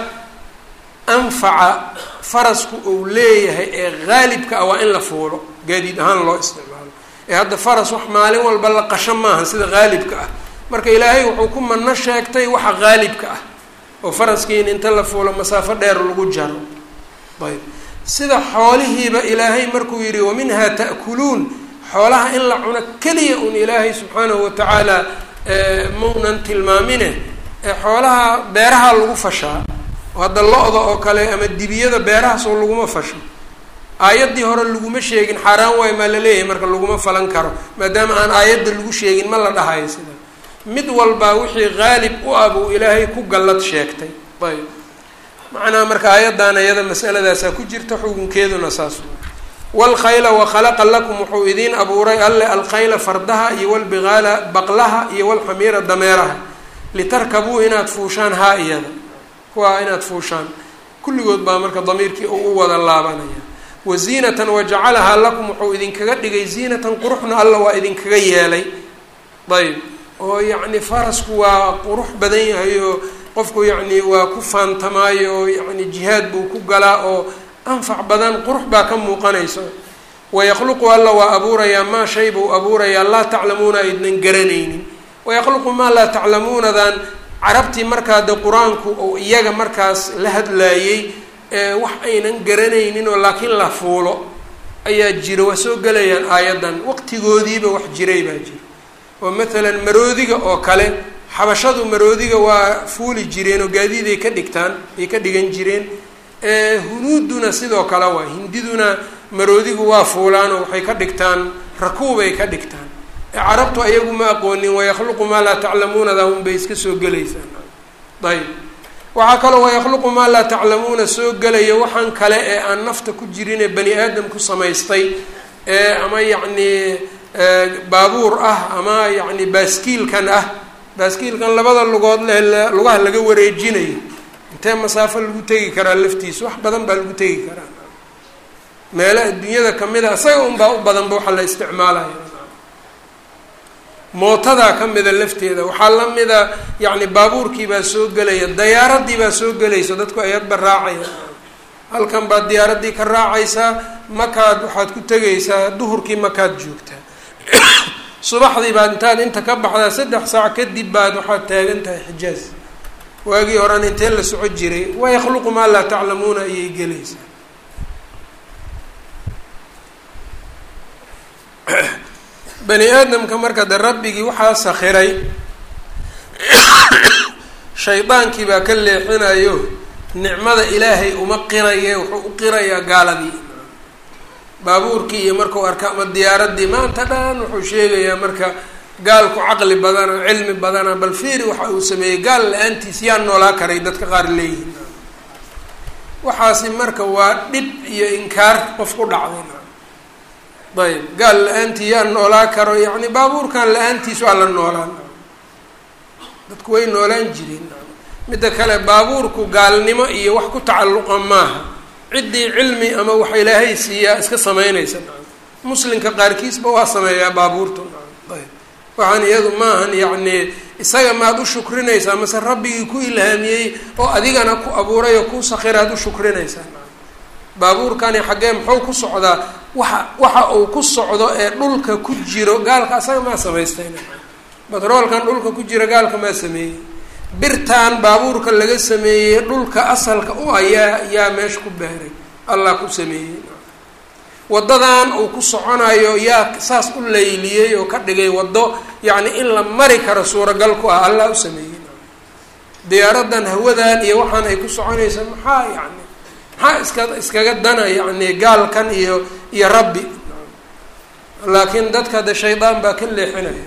anfaca farasku uu leeyahay ee haalibka ah waa in la fuulo gaadiid ahaan loo isticmaalo ee hadda faras wax maalin walba la qasho maaha sida haalibka ah marka ilaahay wuxuu ku mano sheegtay waxa haalibka ah oo faraskiin inta la fuulo masaafo dheer lagu jaro ayb sida xoolihiiba ilaahay markuu yidhi waminhaa ta'kuluun xoolaha in la cuno keliya un ilaahay subxaanahu watacaala maunan tilmaamine xoolaha beeraha lagu fashaa hadda lo-da oo kale ama dibiyada beerahaasoo laguma fasho aayaddii hore laguma sheegin xaaraan waay maa la leeyahay marka laguma falan karo maadaama aan aayadda lagu sheegin ma la dhahayo sida mid walbaa wixii haalib u ah buu ilaahay ku gallad sheegtay ayb macnaha marka aayaddan iyada masaladaasaa ku jirta xukunkeeduna saas waalkhayla wakhalaqa lakum wuxuu idiin abuuray alle alkhayla fardaha iyo walbigaala baqlaha iyo walxamiira dameeraha litarkabuu inaad fuushaan haa iyada kuwaa inaad fuushaan kulligood baa marka damiirkii uu u wada laabanaya wa ziinatan wajacalahaa lakum wuxuu idinkaga dhigay ziinatan quruxna alla waa idinkaga yeelay ayb oo yacni farasku waa qurux badan yahay oo qofku yacni waa ku faantamaayo oo yacni jihaad buu ku galaa oo anfac badan qurux baa ka muuqanaysa wayaqluqu alla waa abuurayaa maa shay buu abuurayaa laa taclamuuna aydnan garanaynin wayaqluqu maa laa taclamuunadan carabtii markaa de qur-aanku oo iyaga markaas la hadlaayey wax aynan garanaynin oo laakiin la fuulo ayaa jira waa soo gelayaan aayaddan waqtigoodiiba wax jiray baa jira oo matalan maroodiga oo kale xabashadu maroodiga waa fuuli jireen oo gaadiiday ka dhigtaan ay ka dhigan jireen hunuuduna sidoo kale waa hindiduna maroodigu waa fuulaan oo waxay ka dhigtaan rakuubay ka dhigtaan carabtu ayagu ma aqoonin wayakhluqu maa laa taclamuunada unbay iska soo gelaysaan ayb waxaa kaloo wayakhluqu maa laa taclamuuna soo gelaya waxaan kale ee aan nafta ku jirin ee bani aadam ku samaystay ee ama yacni baabuur ah ama yacni baaskiilkan ah baaskiilkan labada lugood le lugaha laga wareejinayo intee masaafo lagu tegi karaa laftiisa wax badan baa lagu tegi karaa meelo adduunyada kamid a isaga unbaa u badanba waxa la isticmaalaya mootadaa ka mida lafteeda waxaa la mida yacni baabuurkii baa soo gelaya dayaaradii baa soo gelaysa dadku ayadba raacaya halkan baad diyaaraddii ka raacaysaa makaad waxaad ku tegaysaa duhurkii makaad joogtaa subaxdii baad intaad inta ka baxdaa saddex saac kadib baad waxaad taagan tahay xijaaz waagii horan intee la soco jiray wayakhluqu maa laa taclamuuna ayay gelaysaa bani aadamka marka de rabbigii waxaa sakhiray shaydaankii baa ka leexinayo nicmada ilaahay uma qiraye wuxuu u qirayaa gaaladii baabuurkii iyo markau arka ama diyaaradii maanta dhan wuxuu sheegayaa marka gaalku caqli badana cilmi badana bal fiiri waxa uu sameeyey gaal la-aantiis yaa noolaa karay dadka qaar leeyihin waxaasi marka waa dhib iyo inkaar qof ku dhacday ayb gaal la-aantii yaa noolaa karo yacni baabuurkan la-aantiis waa la noolaan dadku way noolaan jireen midda kale baabuurku gaalnimo iyo wax ku tacalluqa maaha ciddii cilmi ama waxa ilaahay siiyaa iska samaynaysa muslimka qaarkiisba waa sameeyaa baabuurta ayb waxaan iyadu maahan yacni isaga maad u shukrinaysaa mase rabbigii ku ilhaamiyey oo adigana ku abuuray oo ku sakhiraad u shukrinaysaa baabuurkani xaggee muxuu ku socdaa waxa waxa uu ku socdo ee dhulka ku jiro gaalka asaga maa samaystayna batroolkan dhulka ku jira gaalka maa sameeyey birtan baabuurka laga sameeyey dhulka asalka u ayaa yaa meesha ku beeray allah ku sameeyey waddadan uu ku soconayo yaa saas u layliyey oo ka dhigay waddo yacni in la mari karo suuragal ku ah allah u sameeyey diyaaradan hawadan iyo waxaan ay ku soconaysa maxaa yani maxaa iska iskaga dana yacni gaalkan iyo iyo rabbi laakiin dadka de shaydaan baa ka leexinaya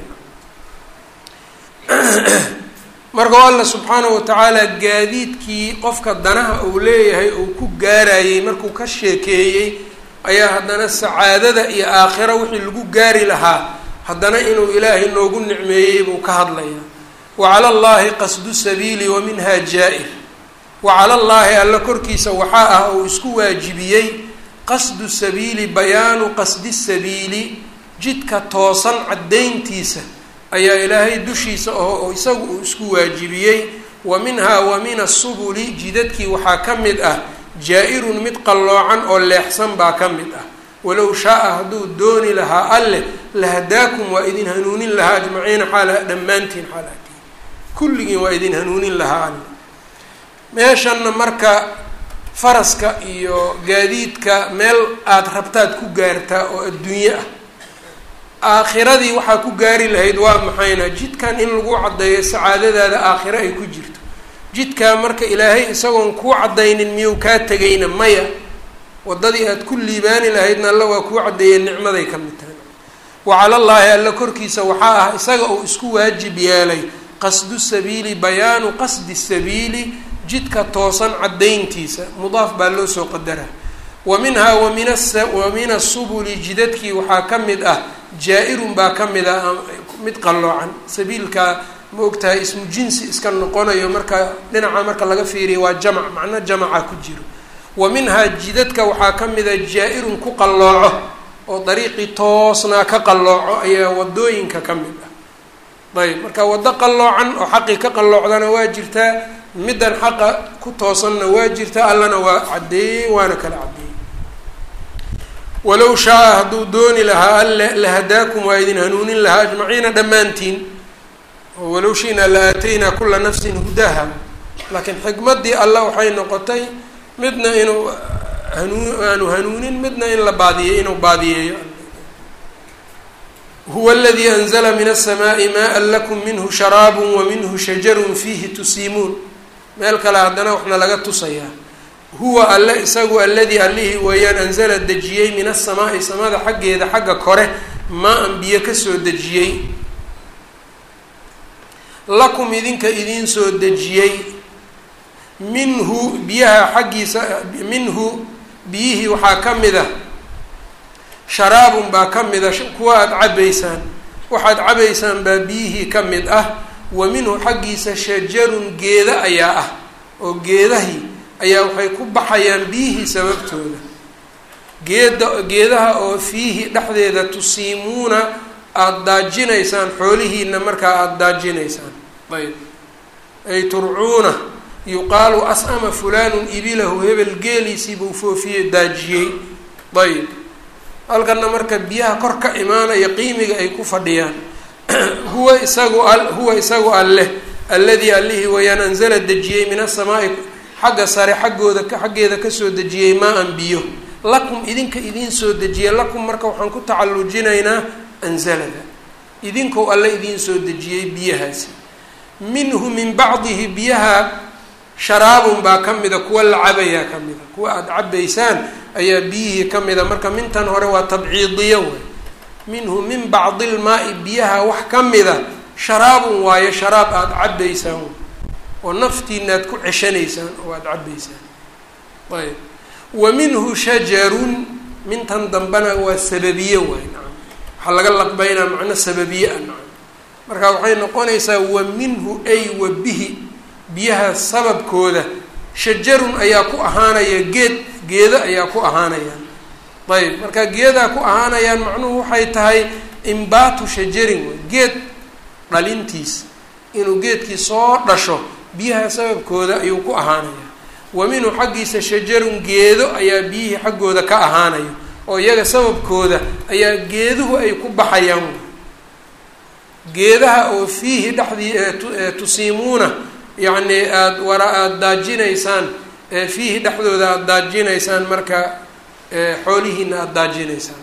marka alla subxaanahu watacaala gaadiidkii qofka danaha uu leeyahay uu ku gaarayey markuu ka sheekeeyey ayaa haddana sacaadada iyo aakhiro wixii lagu gaari lahaa haddana inuu ilaahay noogu nicmeeyey buu ka hadlayaa wa cala allaahi qasdu sabiili wa minha jaa-ir wa cala allaahi alla korkiisa waxaa ah uu isku waajibiyey qasdu sabiili bayaanu qasdi sabiili jidka toosan caddayntiisa ayaa ilaahay dushiisa oo isagu uu isku waajibiyey wa minhaa wa min asubuli jidadkii waxaa ka mid ah jaa-irun mid qalloocan oo leexsan baa ka mid ah walow shaa-a hadduu dooni lahaa alleh lahadaakum waa idin hanuunin lahaa ajmaciina xaala dhammaantiin xaalatiin kulligiin waa idin hanuunin lahaa alle meeshanna marka faraska iyo gaadiidka meel aada rabtaad ku gaartaa oo adduunye ah aakhiradii waxaa ku gaari lahayd waa maxayna jidkan in lagu caddeeyo sacaadadaada aakhiro ay ku jirto jidkaa marka ilaahay isagoon kuu caddaynin miyuu kaa tegayna maya waddadii aada ku liibaani lahaydna alla waa kuu caddeeyey nicmaday ka mid tahay wa calallaahi alla korkiisa waxaa ah isaga uu isku waajib yeelay qasdu sabiili bayaanu qasdi sabiili jidka toosan caddayntiisa mudaaf baa loo soo qadaraa wa minhaa wa min wa min asubuli jidadkii waxaa ka mid ah jaa-irun baa ka mid ah mid qalloocan sabiilkaa ma ogtahay ismu jinsi iska noqonayo marka dhinaca marka laga fiiriya waa jamac macno jamaca ku jiro wa minhaa jidadka waxaa ka mid a jaa-irun ku qallooco oo dariiqii toosnaa ka qallooco ayaa wadooyinka ka mid ah ayb marka waddo qalloocan oo xaqii ka qalloocdana waa jirtaa middan xaqa ku toosanna waa jirtaa allana waa caddeeyey waana kala caddeeyey walow shaa-a hadduu dooni lahaa alle lahadaakum waa idin hanuunin lahaa ajmaciina dhammaantiin oo walow shi'naa la aataynaa kula nafsin hudaha laakiin xikmaddii alla waxay noqotay midna inuu hanuu aanu hanuunin midna in la baadiyey inuu baadiyeeyo huwa aladii anzla min aلsamaaءi maءa lakum minhu sharaabu wa minhu shajarun fiihi tusiimuun meel kale haddana waxna laga tusayaa huwa alle isagu aladii allihii weeyaan anzala dejiyey min aلsamaa'i samada xaggeeda xagga kore maa-an biyo kasoo dejiyey lakum idinka idiin soo dejiyey minhu biyaha xaggiisa minhu biyihii waxaa ka mid a sharaabun baa ka mid a kuwa aada cabaysaan waxaad cabaysaan baa biyihii ka mid ah wa minhu xaggiisa shajarun geeda ayaa ah oo geedahii ayaa waxay ku baxayaan biyihii sababtooda geeda geedaha oo fiihi dhexdeeda tusiimuuna aada daajinaysaan xoolihiina markaa aada daajinaysaan ayb ay turcuuna yuqaalu as-ama fulaanun ibilahu hebel geeliisii buu foofiyey daajiyey ayb halkana marka biyaha kor ka imaanaya qiimiga ay ku fadhiyaan huwa isagu huwa isagu alleh alladii allihii wayaan anzala dejiyey min asamaa'i xagga sare xaggooda xaggeeda kasoo dejiyey maa-an biyo lakum idinka idiin soo dejiye lakum marka waxaan ku tacallujinaynaa anzalada idinkou alle idiin soo dejiyey biyahaasi minhu min bacdihi biyaha sharaabun baa ka mida kuwa la cabayaa ka mida kuwa aada cabaysaan ayaa biyihii ka mida marka mintan hore waa tabciidiyo wey minhu min bacdi ilmaa-i biyaha wax ka mida sharaabun waayo sharaab aada cabaysaan oo naftiina aad ku ceshanaysaan oo aada cabaysaan ayb wa minhu shajarun mintan dambena waa sababiye waay nacam waxaa laga laqbeynaa macno sababiye a nacam marka waxay noqonaysaa wa minhu ay wa bihi biyaha sababkooda shajarun ayaa ku ahaanaya geed geedo ayaa ku ahaanayaan ayb marka geedaa ku ahaanayaan macnuhu waxay tahay imbaatu shajarin wey geed dhalintiis inuu geedkii soo dhasho biyaha sababkooda ayuu ku ahaanaya wa minhu xaggiisa shajarun geedo ayaa biyihii xaggooda ka ahaanayo oo iyaga sababkooda ayaa geeduhu ay ku baxayaan geedaha oo fiihi dhexdii tusiimuuna yacni aada wara aada daajinaysaan fiihi dhexdooda aada daajinaysaan marka xoolihiina aada daajinaysaan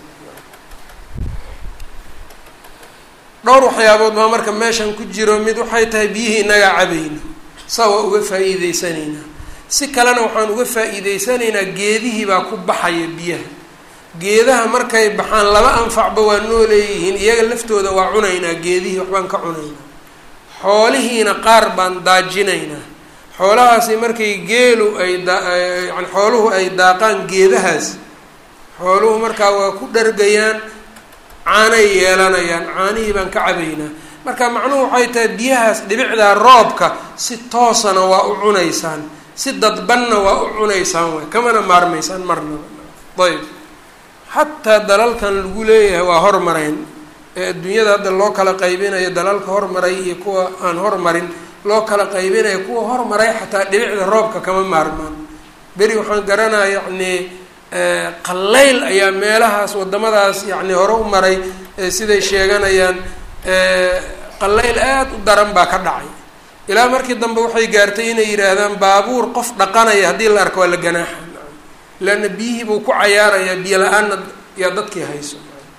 dhowr waxyaabood baa marka meeshan ku jiro mid waxay tahay biyihii inagaa cabayno saa waa uga faa-iideysanaynaa si kalena waxaan uga faa-iideysanaynaa geedihii baa ku baxaya biyaha geedaha markay baxaan laba anfacba waa noo leeyihiin iyaga laftooda waa cunaynaa geedihii waxbaan ka cunaynaa xoolihiina qaar baan daajinaynaa xoolahaasi markay geelu ay dayani xooluhu ay daaqaan geedahaas xooluhu markaa waa ku dhargayaan caanay yeelanayaan caanihii baan ka cabaynaa marka macnuhu waxay tahay biyahaas dhibicdaa roobka si toosana waa u cunaysaan si dadbanna waa u cunaysaan waay kamana maarmaysaan marnaba ayb xataa dalalkan lagu leeyahay waa hormareen ee adduunyada hadda loo kala qaybinayo dalalka hormaray iyo kuwa aan hormarin loo kala qaybinayo kuwa hormaray xataa dhibicda roobka kama maarmaan beri waxaan garanaya yacni qallayl ayaa meelahaas waddamadaas yacni hore u maray siday sheeganayaan qallayl aada u daran baa ka dhacay ilaa markii dambe waxay gaartay inay yidhaahdaan baabuur qof dhaqanaya haddii la arko waa la ganaaxa leanna biyihii buu ku cayaarayaa biyo la-aanna yaa dadkii hayso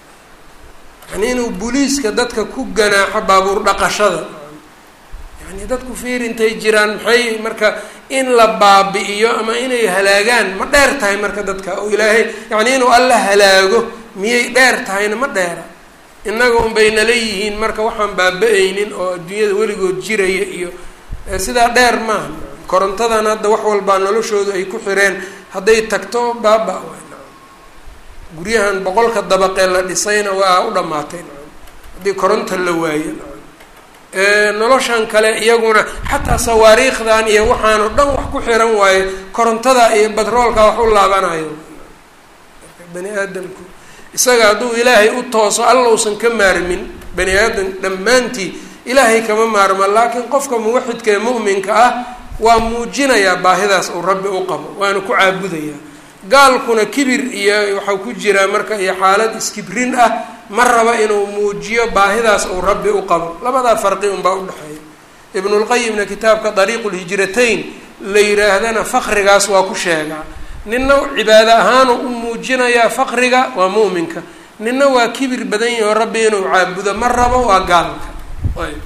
yani inuu booliiska dadka ku ganaaxo baabuur dhaqashada yani dadku fiir intay jiraan maxay marka in la baabi'iyo ama inay halaagaan ma dheer tahay marka dadka oo ilaahay yacni inuu alla halaago miyay dheer tahayna ma dheera innaga unbay nala yihiin marka waxaan baaba-aynin oo adduunyada weligood jiraya iyo sidaa dheer maaha korontadan hadda wax walbaa noloshoodu ay ku xireen hadday tagto baaba guryahan boqolka dabaqee la dhisayna waa u dhamaatay haddii koronta la waayo noloshan kale iyaguna xataa sawaariikhdan iyo waxaanoo dhan wax ku xiran waayo korontada iyo batroolka wax u laabanayo bani aadamku isaga hadduu ilaahay u tooso alla usan ka maarmin bani aadam dhammaantii ilaahay kama maarma laakiin qofka muwaxidka ee mu'minka ah waa muujinayaa baahidaas uu rabbi u qabo waana ku caabudayaa gaalkuna kibir iyo waxaa ku jiraa marka iyo xaalad iskibrin ah ma raba inuu muujiyo baahidaas uu rabbi u qabo labadaa farqi unbaa udhexeeya ibnulqayimna kitaabka dariiqulhijratayn la yidhaahdana fakrigaas waa ku sheegaa ninna cibaado ahaanu u muujinayaa faqriga waa mu'minka ninna waa kibir badan yahi oo rabbi inuu caabudo ma rabo waa gaalka ayb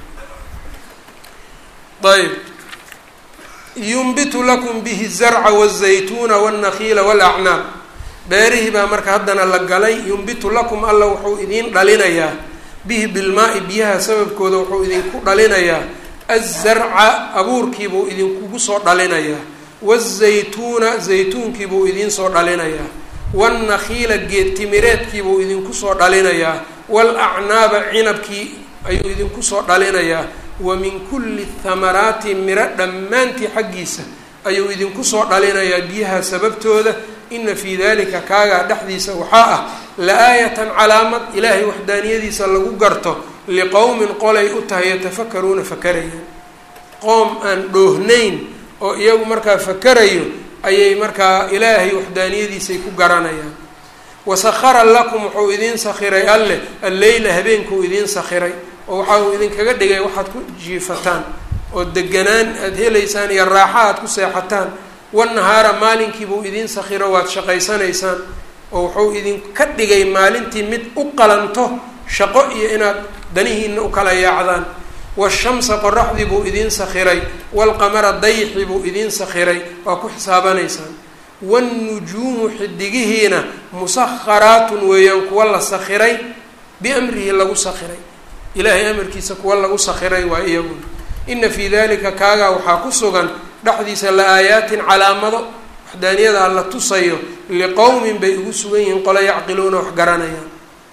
ayb yunbitu lakum bihi zarca wazaytuuna wاlnakiila wاlacnaab beerihii baa marka haddana la galay yunbitu lakum alla wuxuu idiin dhalinayaa bihi bilmaa-i biyaha sababkooda wuxuu idinku dhalinayaa azarca abuurkiibuu idinkugu soo dhalinayaa wazaytuuna zaytuunkiibuu idinsoo dhalinayaa wاlnakiila geed timireedkiibuu idinku soo dhalinayaa wاlacnaaba cinabkii ayuu idinku soo dhalinayaa wa min kulli thamaraati miro dhammaantii xaggiisa ayuu idinku soo dhalinayaa biyaha sababtooda ina fii dalika kaagaa dhexdiisa waxaa ah la-aayatan calaamad ilaahay waxdaaniyadiisa lagu garto liqowmin qolay u tahay yatafakaruuna fakarayaan qoom aan dhoohnayn oo iyagu markaa fakarayo ayay markaa ilaahay waxdaaniyadiisay ku garanayaan wasahara lakum wuxuu idiin sakhiray alleh alleyla habeenkuu idiin sakhiray oo waxa uu idinkaga dhigay waxaad ku jiifataan oo deganaan aada helaysaan iyo raaxa aad ku seexataan wanahaara maalinkiibuu idiin sakhiro waad shaqaysanaysaan oo wuxuu idinka dhigay maalintii mid u qalanto shaqo iyo inaad danihiina u kala yaacdaan washamsa qoraxdii buu idiin sakhiray waalqamara dayxi buu idiin sakhiray waa ku xisaabanaysaan waannujuumu xidigihiina musakharaatun weeyaan kuwa la sakhiray biamrihi lagu sakhiray ilaahay amarkiisa kuwa lagu sakhiray waa iyaguna ina fii dalika kaagaa waxaa ku sugan dhexdiisa la-aayaatin calaamado waxdaaniyada alla tusayo liqowmin bay ugu sugan yihiin qolo yacqiluuna wax garanayaan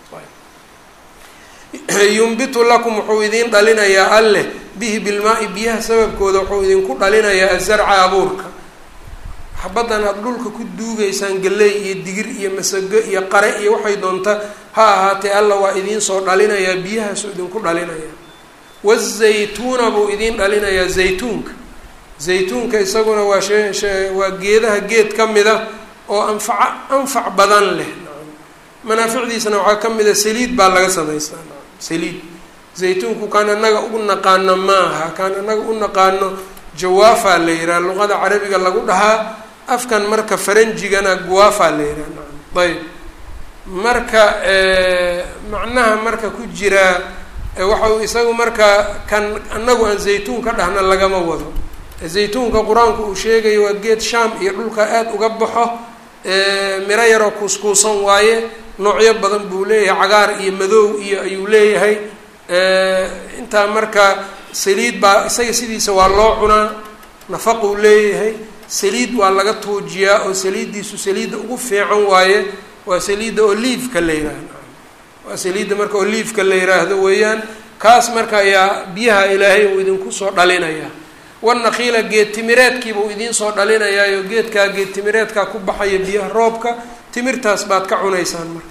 yumbitu lakum wuxuu idiin dhalinayaa alleh bihi bilmaa-i biyaha sababkooda wuxuu idinku dhalinayaa azarca abuurka xabaddan aada dhulka ku duugaysaan galley iyo digir iyo masago iyo qare iyo waxay doonta ha ahaatee alla waa idiin soo dhalinayaa biyahaasuu idinku dhalinayaa wazaytuuna buu idiin dhalinayaa zaytuunka zaytuunka isaguna waa shee waa geedaha geed ka mida oo anfaca anfac badan leh manaaficdiisana waxaa ka mida saliid baa laga samaystaa saliid zaytuunku kaan anaga u naqaano maaha kaan anaga u naqaano jawaafaa la yihaha luqada carabiga lagu dhahaa afkan marka faranjigana guwaafaa la yihaha ayb marka macnaha marka ku jiraa waxau isagu marka kan anagu aan zaytuun ka dhahna lagama wado zaytuunka qur-aanku uu sheegayo waa geed shaam iyo dhulka aada uga baxo miro yaroo kuuskuusan waaye noocyo badan buu leeyahay cagaar iyo madow iyo ayuu leeyahay intaa marka saliid baa isaga sidiisa waa loo cunaa nafaquu leeyahay saliid waa laga tuujiyaa oo saliiddiisu saliidda ugu fiican waaye waa saliidda oliivka la yiraahdo waa saliidda marka oliivka la yiraahdo weeyaan kaas marka ayaa biyaha ilaahay uu idinku soo dhalinayaa wanakiila geed timireedkiibuu idiin soo dhalinayaayo geedkaa geed timireedkaa ku baxaya biyaha roobka timirtaas baad ka cunaysaan marka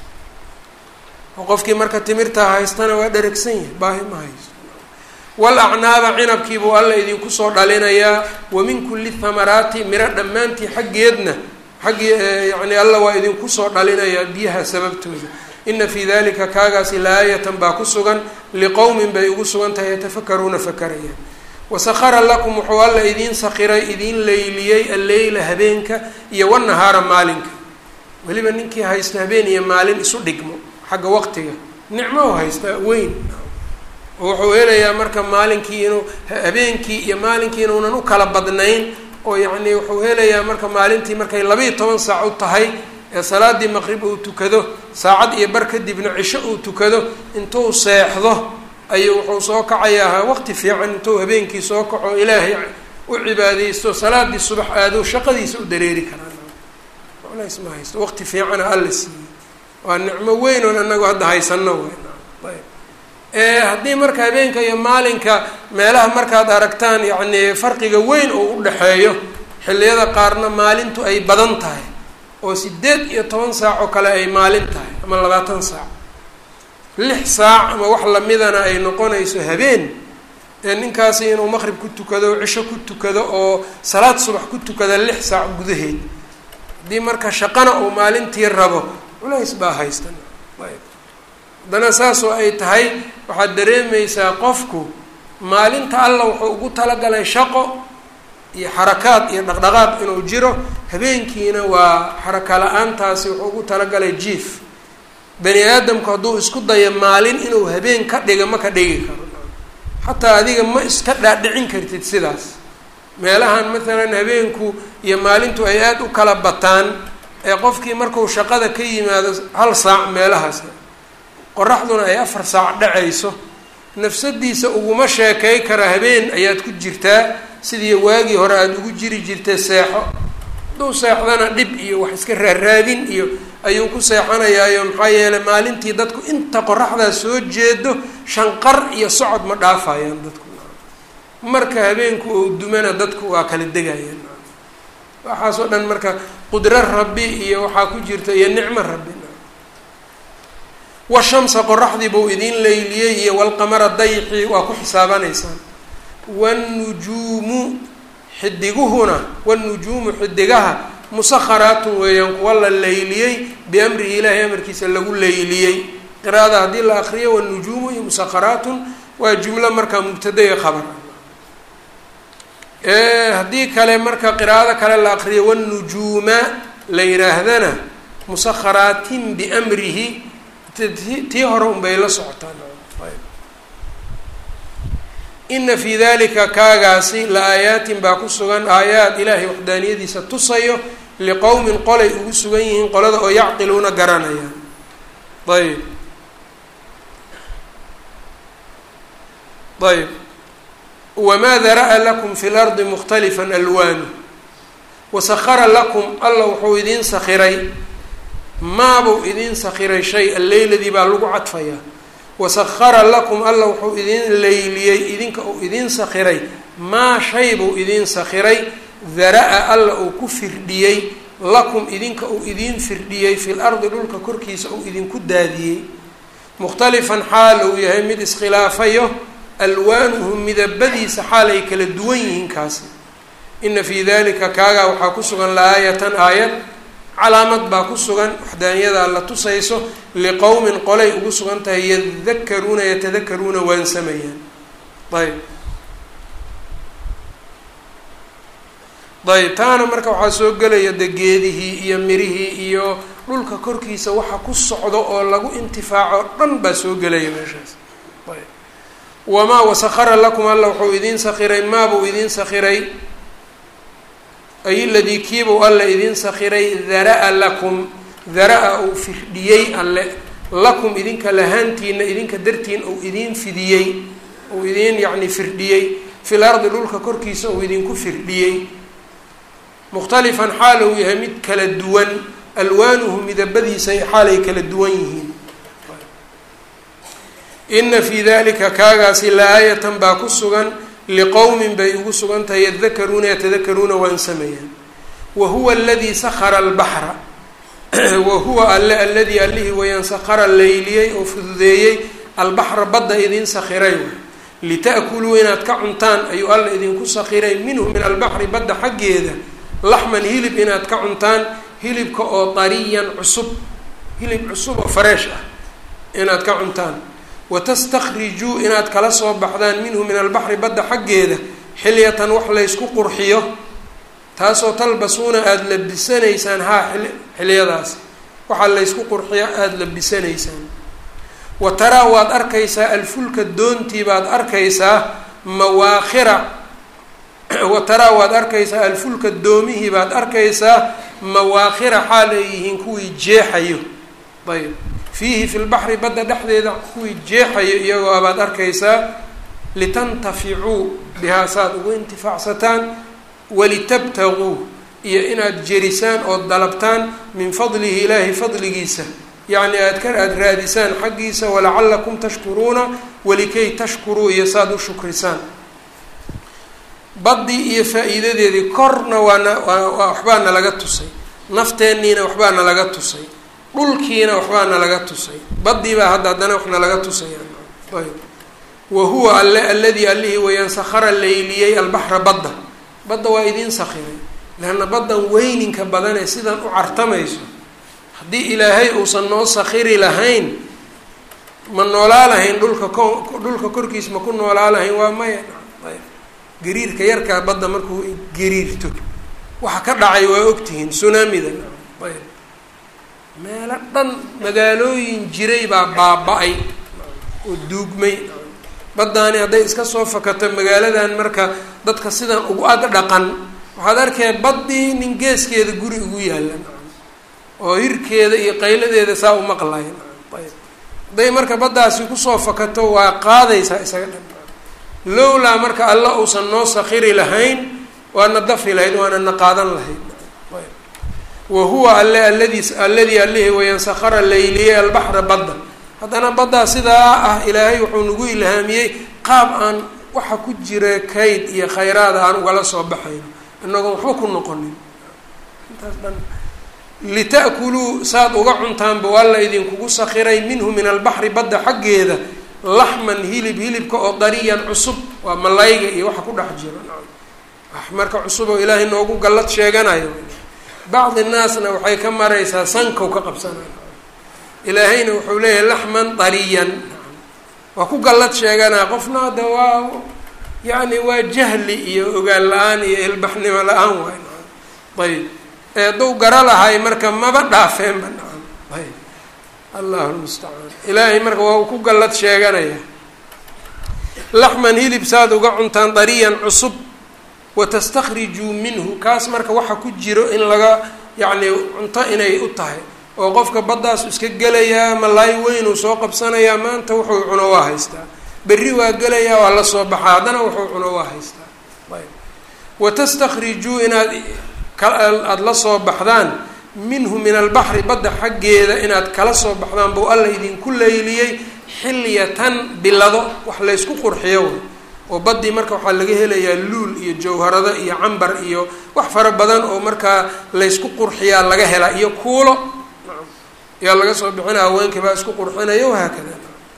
oo qofkii marka timirtaa haystana waa dheragsan yahay baahi ma haysto walacnaaba cinabkiibuu alla idinku soo dhalinayaa wa min kulli thamaraati miro dhammaantii xaggeedna xaggii yacni alla waa idinku soo dhalinayaa biyaha sababtooda ina fii dalika kaagaasi laayatan baa ku sugan liqowmin bay ugu sugan tahay yatafakaruuna fakarayaan wasakara lakum wuxuu alla idiin sakiray idiin leyliyey alleyla habeenka iyo wanahaara maalinka weliba ninkii haysta habeen iyo maalin isu dhigmo xagga waqtiga nicmo u haystaa weyn oo wuxuu helayaa marka maalinkii inuu habeenkii iyo maalinkii inuunan u kala badnayn oo yacni wuxuu helayaa marka maalintii markay labaiyo toban saac u tahay ee salaadii maqrib uu tukado saacad iyo bar kadibna cisho uu tukado intuu seexdo ayuu wuxuu soo kacayaa waqti fiican intuu habeenkii soo kaco ilaahay u cibaadeysto salaadii subax aado shaqadiisa u dareeri karaa ma haysto waqti fiicana alla siiyey waa nicmo weyn oon anagu hadda haysano ayb haddii marka habeenka iyo maalinka meelaha markaad aragtaan yacni farqiga weyn oo u dhexeeyo xilliyada qaarna maalintu ay badan tahay oo sideed iyo toban saac oo kale ay maalin tahay ama labaatan saac lix saac ama wax lamidana ay noqonayso habeen ee ninkaasi inuu maqrib ku tukado o cisho ku tukado oo salaad subax ku tukada lix saac gudaheed haddii marka shaqana uu maalintii rabo culays baa haystan ayb haddana saasoo ay tahay waxaad dareemaysaa qofku maalinta alla wuxuu ugu talagalay shaqo iyo xarakaad iyo dhaqdhaqaaq inuu jiro habeenkiina waa xaraka la-aantaasi wuxuu ugu talagalay jief bani aadamku hadduu isku dayo maalin inuu habeen ka dhiga ma ka dhigi karo xataa adiga ma iska dhaadhicin kartid sidaas meelahan maalan habeenku iyo maalintu ay aada u kala bataan ee qofkii marku shaqada ka yimaado hal saac meelahaas qoraxduna ay afar saac dhacayso nafsadiisa uguma sheekay kara habeen ayaad ku jirtaa sidii waagii hore aada ugu jiri jirtay seexo hadduu seexdana dhib iyo wax iska raaraadin iyo ayuu ku seexanayaayo maxaa yeeley maalintii dadku inta qoraxdaa soo jeedo shanqar iyo socod ma dhaafayaan dadku marka habeenku ou dumana dadku waa kala degayaan waxaasoo dhan marka qudro rabbi iyo waxaa ku jirta iyo nicmo rabbi washamsa qoraxdii buu idiin leyliyey iyo walqamara dayxi waa ku xisaabanaysaan wanujuumu xidiguhuna wanujuumu xidigaha musakharaatun weeyaan kuwa la leyliyey biamrihi ilaahay amarkiisa lagu leyliyey qiraada haddii la akriyo wanujuumu iyo musakharaatun waa jumlo markaa mubtadaya khabar haddii kale marka qiraado kale la akriyo wanujuuma la yidhaahdana musakharaatin biamrihi tii hore unbay la socotaan ina fii dalika kaagaasi la aayaatin baa ku sugan aayaad ilaahay waxdaaniyadiisa tusayo liqowmin qolay ugu sugan yihiin qolada oo yacqiluuna garanayaan ayb ayb wamaa dara'a lakum fi lardi mukhtalifan alwaanu wasakara lakum alla wuxuu idiin sakhiray maabuu idiin sakhiray shay alleyladii baa lagu cadfayaa wasakara lakum alla wuxuu idiin leyliyey idinka uu idiin sakhiray maa shay buu idiin sakhiray dara-a alla uu ku firdhiyey lakum idinka uu idiin firdhiyey fil ardi dhulka korkiisa uu idinku daadiyey mukhtalifan xaal uu yahay mid iskhilaafayo alwaanuhu midabadiisa xaal ay kala duwan yihiin kaasi ina fii dalika kaagaa waxaa ku sugan la-aayatan aayad calaamad baa ku sugan waxdaaniyada la tusayso liqowmin qolay ugu sugan tahay yadakaruuna yatadakaruuna waansamayaan ayb ayb taana marka waxaa soo gelaya de geedihii iyo mirihii iyo dhulka korkiisa waxa ku socdo oo lagu intifaaco dhan baa soo gelaya meeshaas ayb wamaa wasakara lakum alla wuxuu idiin sakhiray maabuu idiin sakhiray ay ladii kiibuu alla idin sakhiray dara-a lakum dara-a uu firdhiyey alle lakum idinka lahaantiina idinka dartiin uu idiin fidiyey uu idiin yacni firdhiyey fil ardi dhulka korkiisa uu idinku firdhiyey mukhtalifan xaal uu yahay mid kala duwan alwaanuhu midabadiisa xaalay kala duwan yihiin ina fii dalika kaagaasi la-aayatan baa ku sugan liqowmin bay ugu sugan tahay yadakaruuna yatadakaruuna waan sameeyaan wa huwa aladii sakara albaxra wa huwa alle aladii allihii wayaan sakara layliyey oo fududeeyey albaxra badda idin sakhiray lita'kuluu inaad ka cuntaan ayuu alla idinku sakhiray minhu min albaxri badda xaggeeda laxman hilib inaad ka cuntaan hilibka oo dariyan cusub hilib cusub oo fareesh ah inaad ka cuntaan watastakrijuu inaad kala soo baxdaan minhu min albaxri badda xaggeeda xilyatan wax laysku qurxiyo taasoo talbasuuna aada labisanaysaan haa xilyadaas waxaa laysku qurxiyo aada labisanaysaan wa taraa waad arkaysaa alfulka doontii baad arkaysaa mawaakhira wa taraa waad arkaysaa alfulka doomihii baad arkaysaa mawaakhira xaal ay yihiin kuwii jeexayo ayb fiihi fi lbaxri badda dhexdeeda kuwii jeexayo iyagoo baad arkaysaa litantaficuu bihaa saad ugu intifaacsataan walitabtaguu iyo inaad jerisaan ood dalabtaan min fadlihi ilaahi fadligiisa yacni aad ka aada raadisaan xaggiisa walacalakum tashkuruuna walikay tashkuruu iyo saad u shukrisaan baddii iyo faa-iidadeedii korna waana waa waxbaa nalaga tusay nafteenniina waxbaa nalaga tusay dhulkiina waxbaa nalaga tusay baddii baa hadda haddana wax nalaga tusayaan ayb wa huwa alle alladii allihii wayaan sakhara layliyey albaxra badda badda waa idiin sakhiray leanna baddan weyninka badanee sidan u cartamayso haddii ilaahay uusan noo sakhiri lahayn ma noolaa lahayn dhulka ko dhulka korkiis ma ku noolaa lahayn waa maya ayb gariirka yarkaa badda markuu gariirto waxa ka dhacay waa ogtihiin sunaamida ayb meelo dhan magaalooyin jiray baa baaba-ay oo duugmay baddaani hadday iska soo fakato magaaladan marka dadka sidan ugu ag dhaqan waxaad arkaya baddii nin geeskeeda guri ugu yaalan oo hirkeeda iyo qayladeeda saa u maqlayan ayb hadday marka baddaasi kusoo fakato waa qaadaysaa isaga dhan lowlaa marka alla uusan noo sakhiri lahayn waana dafi lahayd waana na qaadan lahayd wa huwa alle alladii alladii allihii wayaan sakhara layliyey albaxra badda haddana baddaa sidaa ah ilaahay wuxuu nagu ilhaamiyey qaab aan waxa ku jira kayd iyo khayraada aan ugala soo baxayno inagoon waxba ku noqonin intaas dhan lita'kuluu saad uga cuntaanba waa la idinkugu sakhiray minhu min albaxri badda xaggeeda laxman hilib hilibka oo dariyan cusub waa malayga iyo waxa ku dhex jiro wax marka cusub oo ilaahay noogu gallad sheeganayo bacdi naasna waxay ka maraysaa sankow ka qabsanay ilaahayna wuxuu leeyahay laxman dariyan waa ku gallad sheeganaa qofna hadda waa yacni waa jahli iyo ogaan la-aan iyo ilbaxnimo la-aan waay ayb ee hadduu gara lahay marka maba dhaafeenba nacam ayb allahu lmustacaan ilaahay marka waa uu ku gallad sheeganaya laxman hilib saad uga cuntaan dariyan cusub watastakrijuu minhu kaas marka waxa ku jiro in laga yacni cunto inay u tahay oo qofka baddaas iska gelayaa malaay weynuu soo qabsanayaa maanta wuxuu cuno waa haystaa berri waa gelayaa waa la soo baxaa haddana wuxuu cuno waa haystaa ayb watastakrijuu inaad aada la soo baxdaan minhu min albaxri badda xaggeeda inaad kala soo baxdaan buu alla idinku layliyey xilyatan bilado wax laysku qurxiyo oo baddii marka waxaa laga helayaa luul iyo jawharado iyo cambar iyo wax fara badan oo markaa laysku qurxiyaa laga helaa iyo kuulo yaa laga soo bixina haweenkii baa isku qurxinaya wahaakada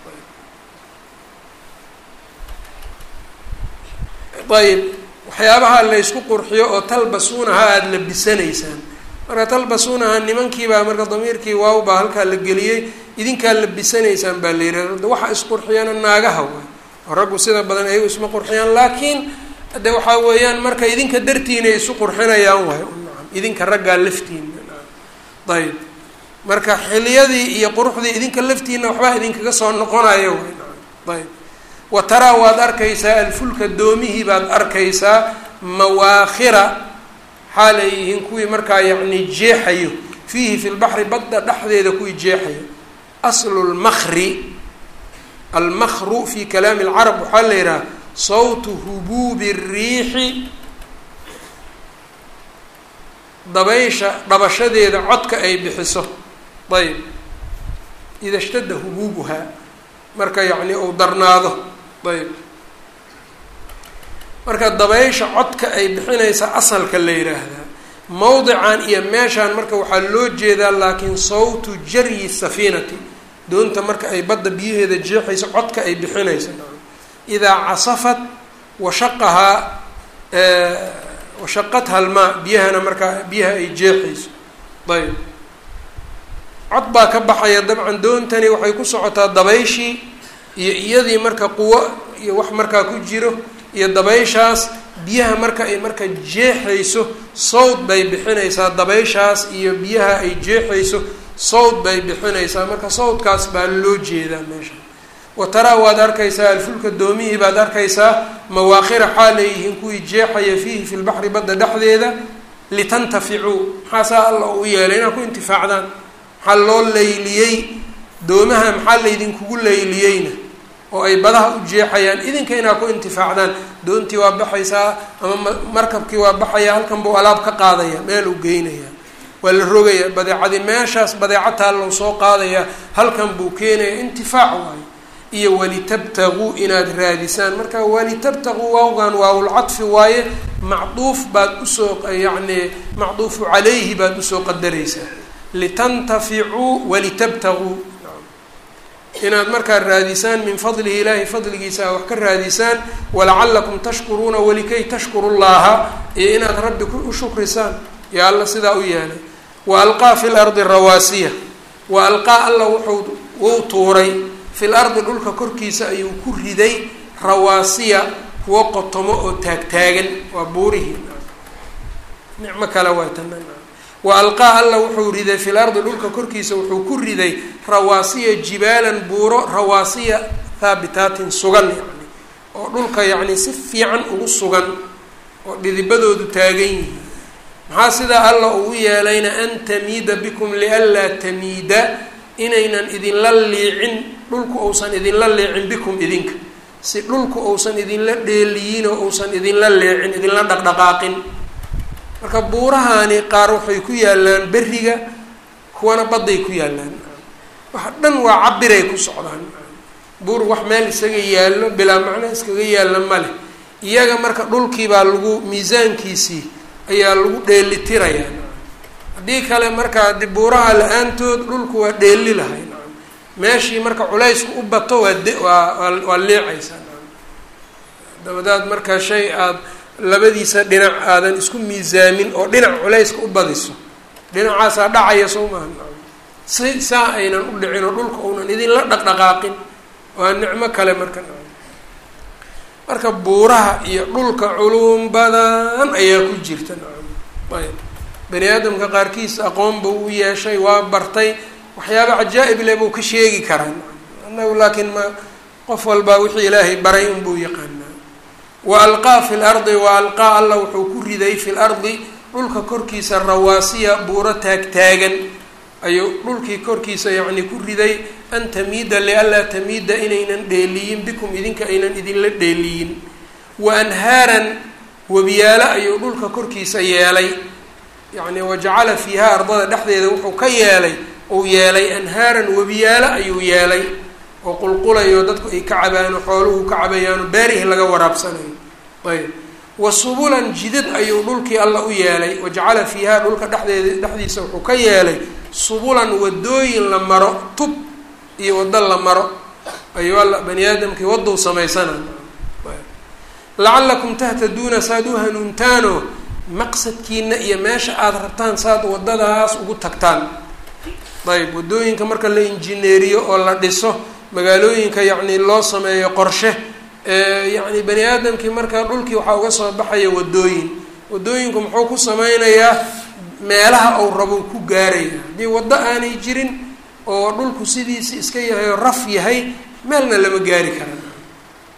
ayb waxyaabaha laysku qurxiyo oo talbasuunaha aada labisanaysaan marka talbasuunaha nimankiibaa marka damiirkii waaw baa halkaa la geliyey idinkaa labisanaysaan baa la yihahda waxa isqurxiyana naagaha waay oo raggu sida badan ayagu isma qurxiyaan laakiin de waxaa weeyaan marka idinka dartiina isu qurxinayaan waay nacam idinka raggaa laftiina ayb marka xiliyadii iyo quruxdii idinka laftiina waxbaa idinkaga soo noqonayo waay nacam ayb wa taraa waad arkaysaa alfulka doomihii baad arkaysaa mawaakhira xaal ay yihiin kuwii markaa yacni jeexayo fiihi fi lbaxri badda dhexdeeda kuwii jeexayo aslu lmakri almakru fi kalaami alcarab waxaa la yidhaha sawtu hubuubi الriixi dabaysha dhabashadeeda codka ay bixiso ayb ida shtada hubuubuhaa marka yacni uu darnaado ayb marka dabaysha codka ay bixinaysa asalka la yidhaahdaa mowdican iyo meeshaan marka waxaa loo jeedaa laakiin sawtu jaryi safiinati doonta marka ay badda biyaheeda jeexayso codka ay bixinayso idaa casafat washaqahaa washaqatha almaa biyahana markaa biyaha ay jeexayso ayb cod baa ka baxaya dabcan doontani waxay ku socotaa dabayshii iyo iyadii marka quwo iyo wax markaa ku jiro iyo dabayshaas biyaha marka ay marka jeexayso sawd bay bixinaysaa dabayshaas iyo biyaha ay jeexayso sawd bay bixinaysaa marka sawdkaas baa loo jeedaa meesha wa taraa waad arkaysaa alfulka doomihii baad arkaysaa mawaakhira xaal leeyihiin kuwii jeexaya fiihi fi lbaxri badda dhexdeeda litantaficuu maxaasaa alla u yeelay inaad ku intifaacdaan maxaa loo layliyey doomaha maxaa laydinkugu layliyeyna oo ay badaha u jeexayaan idinka inaad ku intifaacdaan doontii waa baxaysaa ama markabkii waa baxaya halkan buu alaab ka qaadaya meel uu geynaya waa la rogaya badeecadii meeshaas badeecataa loo soo qaadaya halkan buu keenaya intifaac waayo iyo walitabtaguu inaad raadisaan marka walitabtaguu waawgan waawlcadfi waaye macduuf baad usoo yacni macduufu calayhi baad usoo qadaraysaa litantaficuu walitabtaguu inaad markaa raadisaan min fadlihi ilaahay fadligiisa wax ka raadisaan walacalakum tashkuruuna walikay tashkuru llaha iyo inaad rabbi u shukrisaan yaa alla sidaa u yeelay wa alqaa fi lardi rawaasiya wa alqaa alla wuxuu wuu tuuray fi lardi dhulka korkiisa ayuu ku riday rawaasiya kuwo qotomo oo taagtaagan waa buurihii nicmo kale waa tana wa alqaa alla wuxuu riday fi lardi dhulka korkiisa wuxuu ku riday rawaasiya jibaalan buuro rawaasiya haabitaatin sugan yani oo dhulka yacni si fiican ugu sugan oo dhidibadoodu taagan yihiin maxaa sidaa alla ugu yeelayna an tamiida bikum lianlaa tamiida inaynan idinla liicin dhulku uusan idinla leecin bikum idinka si dhulku uusan idinla dheeliyin oo uusan idinla leecin idinla dhaqdhaqaaqin marka buurahaani qaar waxay ku yaalaan beriga kuwana badday ku yaalaan waxa dhan waa cabiray ku socdaan buur wax meel isaga yaallo bilaa macno iskaga yaalla ma leh iyaga marka dhulkiibaa lagu miisaankiisii ayaa lagu dheelitirayaa haddii kale marka adi buuraha la-aantood dhulku waa dheeli lahay meeshii marka culaysku u bato waa de waa waa leecaysaa dabadaad marka shay aada labadiisa dhinac aadan isku miisaamin oo dhinac culayska u badiso dhinacaasaa dhacaya soo maha si saa aynan u dhicin oo dhulka uunan idinla dhaqdhaqaaqin waa nicmo kale marka marka buuraha iyo dhulka culum badan ayaa ku jirta ayb bani aadamka qaarkiis aqoon buu u yeeshay waa bartay waxyaaba cajaa'ib leh buu ka sheegi karaa annagu laakiin ma qof walbaa wixii ilaahay baray unbuu yaqaanaa wa alqaa fi lardi wa alqaa alla wuxuu ku riday fi lardi dhulka korkiisa rawaasiya buuro taagtaagan ayuu dhulkii korkiisa yacni ku riday an tamiida lianlaa tamiida inaynan dheeliyin bikum idinka aynan idinla dheeliyin wa anhaaran webiyaalo ayuu dhulka korkiisa yeelay yacni wajacala fiiha ardada dhexdeeda wuxuu ka yeelay uu yeelay anhaaran webiyaalo ayuu yeelay oo qulqulayo dadku ay ka cabaano xooluhu ka cabayaano beerihi laga waraabsanayo ayb wa subulan jidad ayuu dhulkii alla u yeelay wajacala fiiha dhulka dhexdeeda dhexdiisa wuxuu ka yeelay subulan wadooyin la maro tub iyo waddo la maro ayuu alla bani aadamkii waddou samaysana lacalakum tahtaduuna saad u hanuuntaano maqsadkiina iyo meesha aada rabtaan saad waddadaas ugu tagtaan ayb waddooyinka marka la injineeriyo oo la dhiso magaalooyinka yacni loo sameeyo qorshe yacni bani aadamkii marka dhulkii waxaa uga soo baxaya waddooyin waddooyinku muxuu ku sameynayaa meelaha uu rabo ku gaaraya haddii waddo aanay jirin oo dhulku sidiisi iska yahay oo raf yahay meelna lama gaari karaan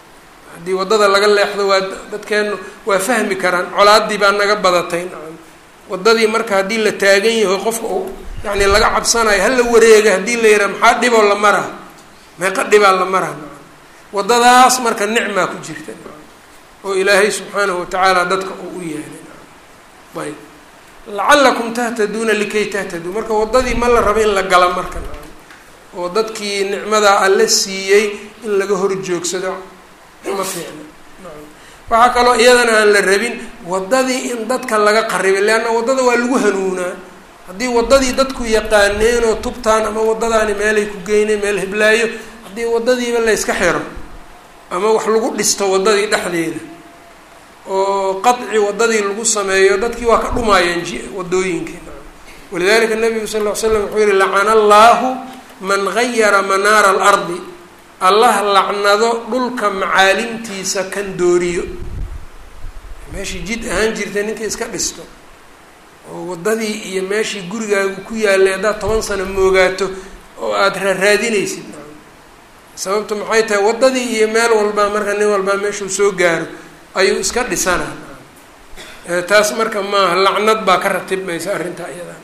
haddii waddada laga leexdo waa dadkeenu waa fahmi karaan colaadii baa naga badatay nacam waddadii marka haddii la taagan yaho qofka uu yacni laga cabsanayo hala wareega haddii la yidhaha maxaa dhiboo la maraa meeqa dhibaa la maraa waddadaas marka nicmaa ku jirta oo ilaahay subxaanahu watacaala dadka uu u yeelay ayb lacalakum tahtaduuna likay tahtaduu marka waddadii ma la rabo in la gala marka oo dadkii nicmadaa alla siiyey in laga hor joogsado ma fiicna waxaa kaloo iyadana aan la rabin waddadii in dadka laga qaribay leanna waddada waa lagu hanuunaa haddii waddadii dadku yaqaaneen oo tubtaan ama waddadaani meelay ku geyneen meel hiblaayo haddii waddadiiba la yska xiro ama wax lagu dhisto waddadii dhexdeeda oo qaci waddadii lagu sameeyo dadkii waa ka dhumaayeen waddooyinkii walidalika nabigu sal ll ly slam wuxuu yihi lacana allaahu man gayara manaara alardi allah lacnado dhulka macaalimtiisa kan dooriyo meeshii jid ahaan jirtay ninka iska dhisto oo waddadii iyo meeshii gurigaagu ku yaalay haddaad toban sano moogaato oo aada raaraadinaysid sababtu maxay tahay waddadii iyo meel walbaa marka nin walbaa meeshuu soo gaaro ayuu iska dhisanaa taas marka maaha lacnad baa ka ratibmaysa arrintaa iyadaa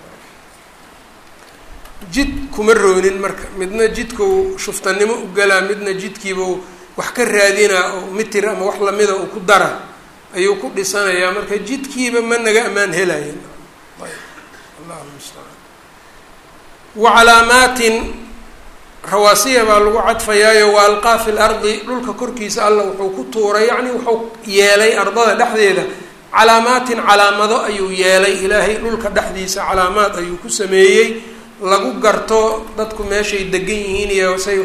jid kuma roonin marka midna jidkau shuftanimo u galaa midna jidkiibau wax ka raadinaa oo mitir ama wax lamida uu ku dara ayuu ku dhisanayaa marka jidkiiba ma naga ammaan helayan allahu mustacaan wa calaamaatin rawaasiya baa lagu cadfayaayo wa alqaa fi lardi dhulka korkiisa alla wuxuu ku tuuray yacni wuxuu yeelay ardada dhexdeeda calaamaatin calaamado ayuu yeelay ilaahay dhulka dhexdiisa calaamaad ayuu ku sameeyey lagu garto dadku meeshay degan yihiin iyo say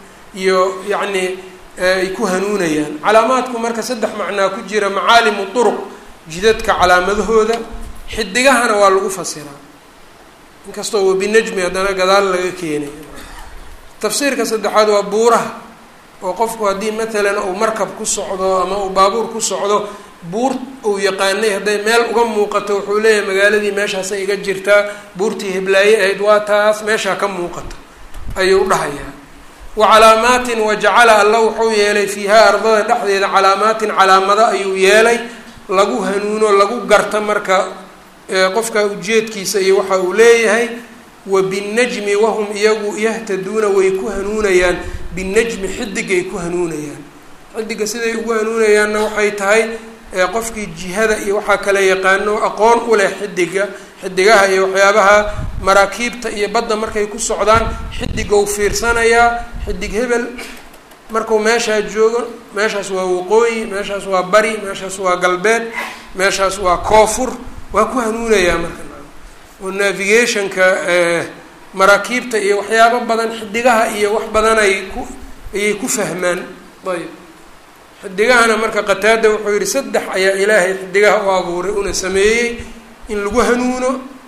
iyo yacni ay ku hanuunayaan calaamaadku marka saddex macnaa ku jira macaalimu turuq jidadka calaamadahooda xidigahana waa lagu fasiraa inkastoo wabinajmi haddana gadaal laga keenayo tafsiirka saddexaad waa buuraha oo qofku haddii matalan uu markab ku socdo ama uu baabuur ku socdo buur uu yaqaanay hadday meel uga muuqato wuxuu leeyahay magaaladii meeshaasay iga jirtaa buurtii hiblaaye ahayd waa taas meeshaa ka muuqato ayuu dhahayaa wa calaamaatin wajacala alla wuxuu yeelay fiihaa ardada dhexdeeda calaamaatin calaamado ayuu yeelay lagu hanuuno lagu garta marka qofka ujeedkiisa iyo waxa uu leeyahay wa binajmi wahum iyagu yahtaduuna way ku hanuunayaan binajmi xidigay ku hanuunayaan xidiga siday ugu hanuunayaanna waxay tahay qofkii jihada iyo waxaa kale yaqaano aqoon u leh xidiga xidigaha iyo waxyaabaha maraakiibta iyo badda markay ku socdaan xidigow fiirsanayaa xidig hebel markuu meeshaa joogo meeshaas waa waqooyi meeshaas waa bari meeshaas waa galbeed meeshaas waa koofur waa ku hanuunayaa marka oo navigationka maraakiibta iyo waxyaabo badan xidigaha iyo wax badan ay ku ayay ku fahmaan ayb xidigahana marka qataada wuxuu yihi saddex ayaa ilaahay xidigaha u abuuray una sameeyey in lagu hanuuno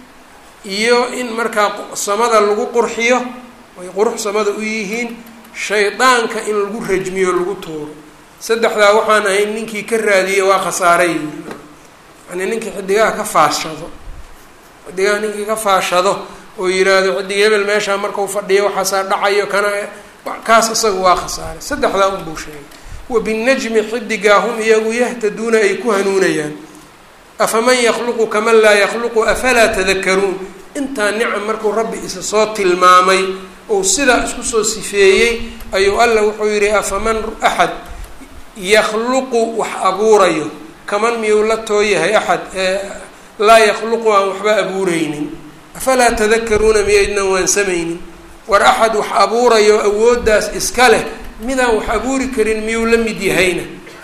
iyo in markaa samada lagu qurxiyo ay qurux samada u yihiin shaydaanka in lagu rajmiyo lagu tuuro saddexdaa waxaan ahayn ninkii ka raadiyey waa khasaaray yani ninkii xidigaha ka faashado xidigaha ninkii ka faashado oo yiraahdo xidig hebel meeshaa markau fadhiyo waxaasaa dhacayo kana kaas isaga waa khasaaray saddexdaa unbuu sheegay wabinajmi xidigaa hum iyagu yahtaduuna ay ku hanuunayaan afaman yakluqu kaman laa yakluqu afalaa tadakaruun intaa nicam markuu rabbi isa soo tilmaamay ou sidaa isku soo sifeeyey ayuu alla wuxuu yidhi afaman axad yakhluqu wax abuurayo kaman miyuu la tooyahay axad laa yakhluqu aan waxba abuureynin afalaa tadakaruuna miyaydnan waansamaynin war axad wax abuurayo awooddaas iska leh midaan wax abuuri karin miyuu la mid yahayna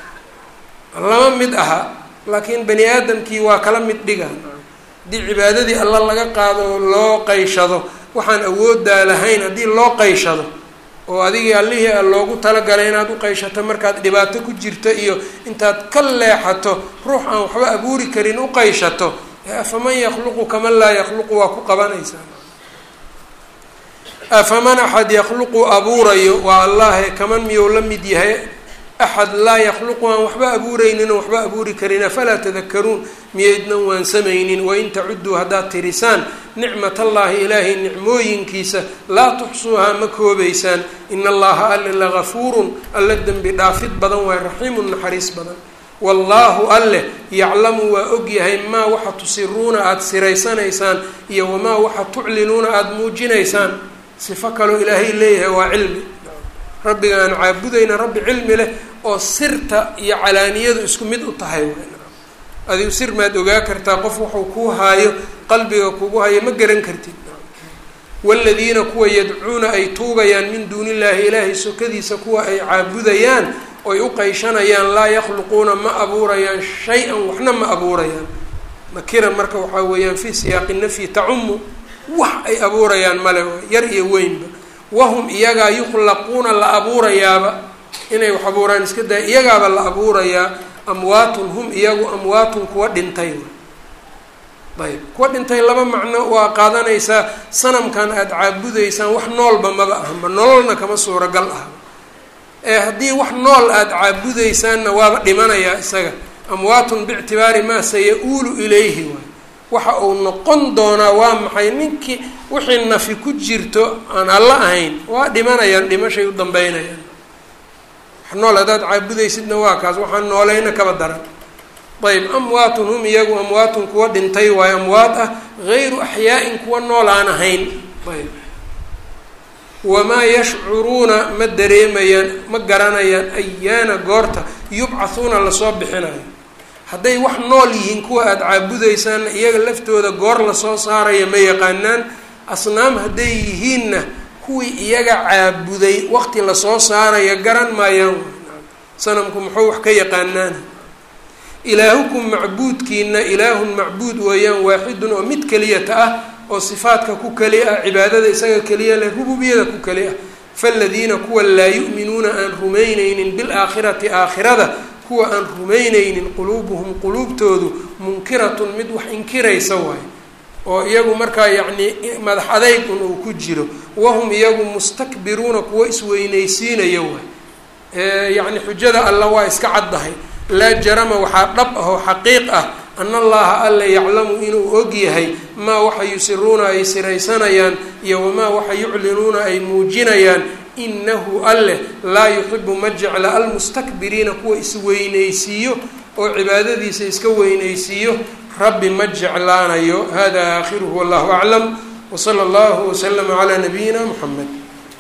lama mid aha laakiin bani aadamkii waa kala mid dhiga haddii cibaadadii alla laga qaado oo loo qayshado waxaan awooddaa lahayn haddii loo qayshado oo adigii allihii a loogu talagalay inaad u qayshato markaad dhibaato ku jirto iyo intaad ka leexato ruux aan waxba abuuri karin u qayshato afaman yakluqu kaman laa yakluqu waa ku qabanaysaa afaman axad yakluqu abuurayo waa allahe kaman miyuu la mid yahay axad laa yakluqu aan waxba abuureynin oo waxba abuuri karin afalaa tadakaruun miyaydnan waansamaynin wain tacuduu haddaad tirisaan nicmat allaahi ilaahay nicmooyinkiisa laa tuxsuuhaa ma koobaysaan in allaha alla lagafuurun alla dembi dhaafid badan waay raxiimun naxariis badan wallaahu alleh yaclamu waa ogyahay maa waxa tusiruuna aada siraysanaysaan iyo wamaa waxa tuclinuuna aada muujinaysaan sifo kaloo ilaahay leeyahay waa cilmi rabbiga aan caabudayna rabbi cilmi leh oo sirta iyo calaaniyadu isku mid u tahay adigu sir maad ogaa kartaa qof wuxuu kuu haayo qalbiga kugu hayo ma garan kartid waaladiina kuwa yadcuuna ay tuugayaan min duuni illaahi ilaahay sokadiisa kuwa ay caabudayaan oy u qayshanayaan laa yakhluquuna ma abuurayaan shay-an waxna ma abuurayaan nakira marka waxaa weeyaan fii siyaaqi nafyi tacumu wax ay abuurayaan male yar iyo weynba wahum iyagaa yukhlaquuna la abuurayaaba inay wax abuuraan iska daya iyagaaba la abuurayaa amwaatun hum iyagu amwaatun kuwa dhintay ayb kuwa dhintay laba macno waa qaadanaysaa sanamkan aada caabudaysaan wax noolba maba ahma nololna kama suuragal ah ee haddii wax nool aada caabudaysaanna waaba dhimanayaa isaga amwaatun biictibaari maa saya-uulu ilayhi waay waxa uu noqon doonaa waa maxay ninkii wixii nafi ku jirto aan alla ahayn waa dhimanayaan dhimashay u dambeynayaan wax nool haddaad caabudaysidna waa kaas waxaan noolayna kaba daran ayb amwaatun hum iyagu amwaatun kuwa dhintay waayo amwaat ah gayru axyaa-in kuwa nool aan ahayn ayb wamaa yashcuruuna ma dareemayaan ma garanayaan ayaana goorta yubcathuuna lasoo bixinayo hadday wax nool yihiin kuwa aada caabudaysaanna iyaga laftooda goor lasoo saaraya ma yaqaanaan asnaam hadday yihiinna kuwii iyaga caabuday waqti lasoo saaraya garan maayaan sanamku muxuu wax ka yaqaanaan ilaahukum macbuudkiina ilaahun macbuud weeyaan waaxidun oo mid keliyata ah oo sifaadka ku keli ah cibaadada isaga keliya leh rububiyada ku keli ah faaladiina kuwa laa yu'minuuna aan rumaynaynin bilaakhirati aakhirada kuwa aan rumaynaynin quluubuhum quluubtoodu munkiratun mid wax inkiraysa waayo oo iyagu markaa yacnii madax adaygun uu ku jiro wahum iyagu mustakbiruuna kuwa isweynaysiinaya waay yacni xujada alla waa iska caddahay laa jarama waxaa dhab ah oo xaqiiq ah ana allaha alla yaclamu inuu og yahay maa waxa yusiruuna ay siraysanayaan iyo wamaa waxa yuclinuuna ay muujinayaan inahu alleh laa yuxibu ma jecla almustakbiriina kuwa isweynaysiiyo oo cibaadadiisa iska weynaysiiyo rabbi ma jeclaanayo hada aakhiruhu wallahu aclam wsala allahu waslama calaa nabiyina muxamed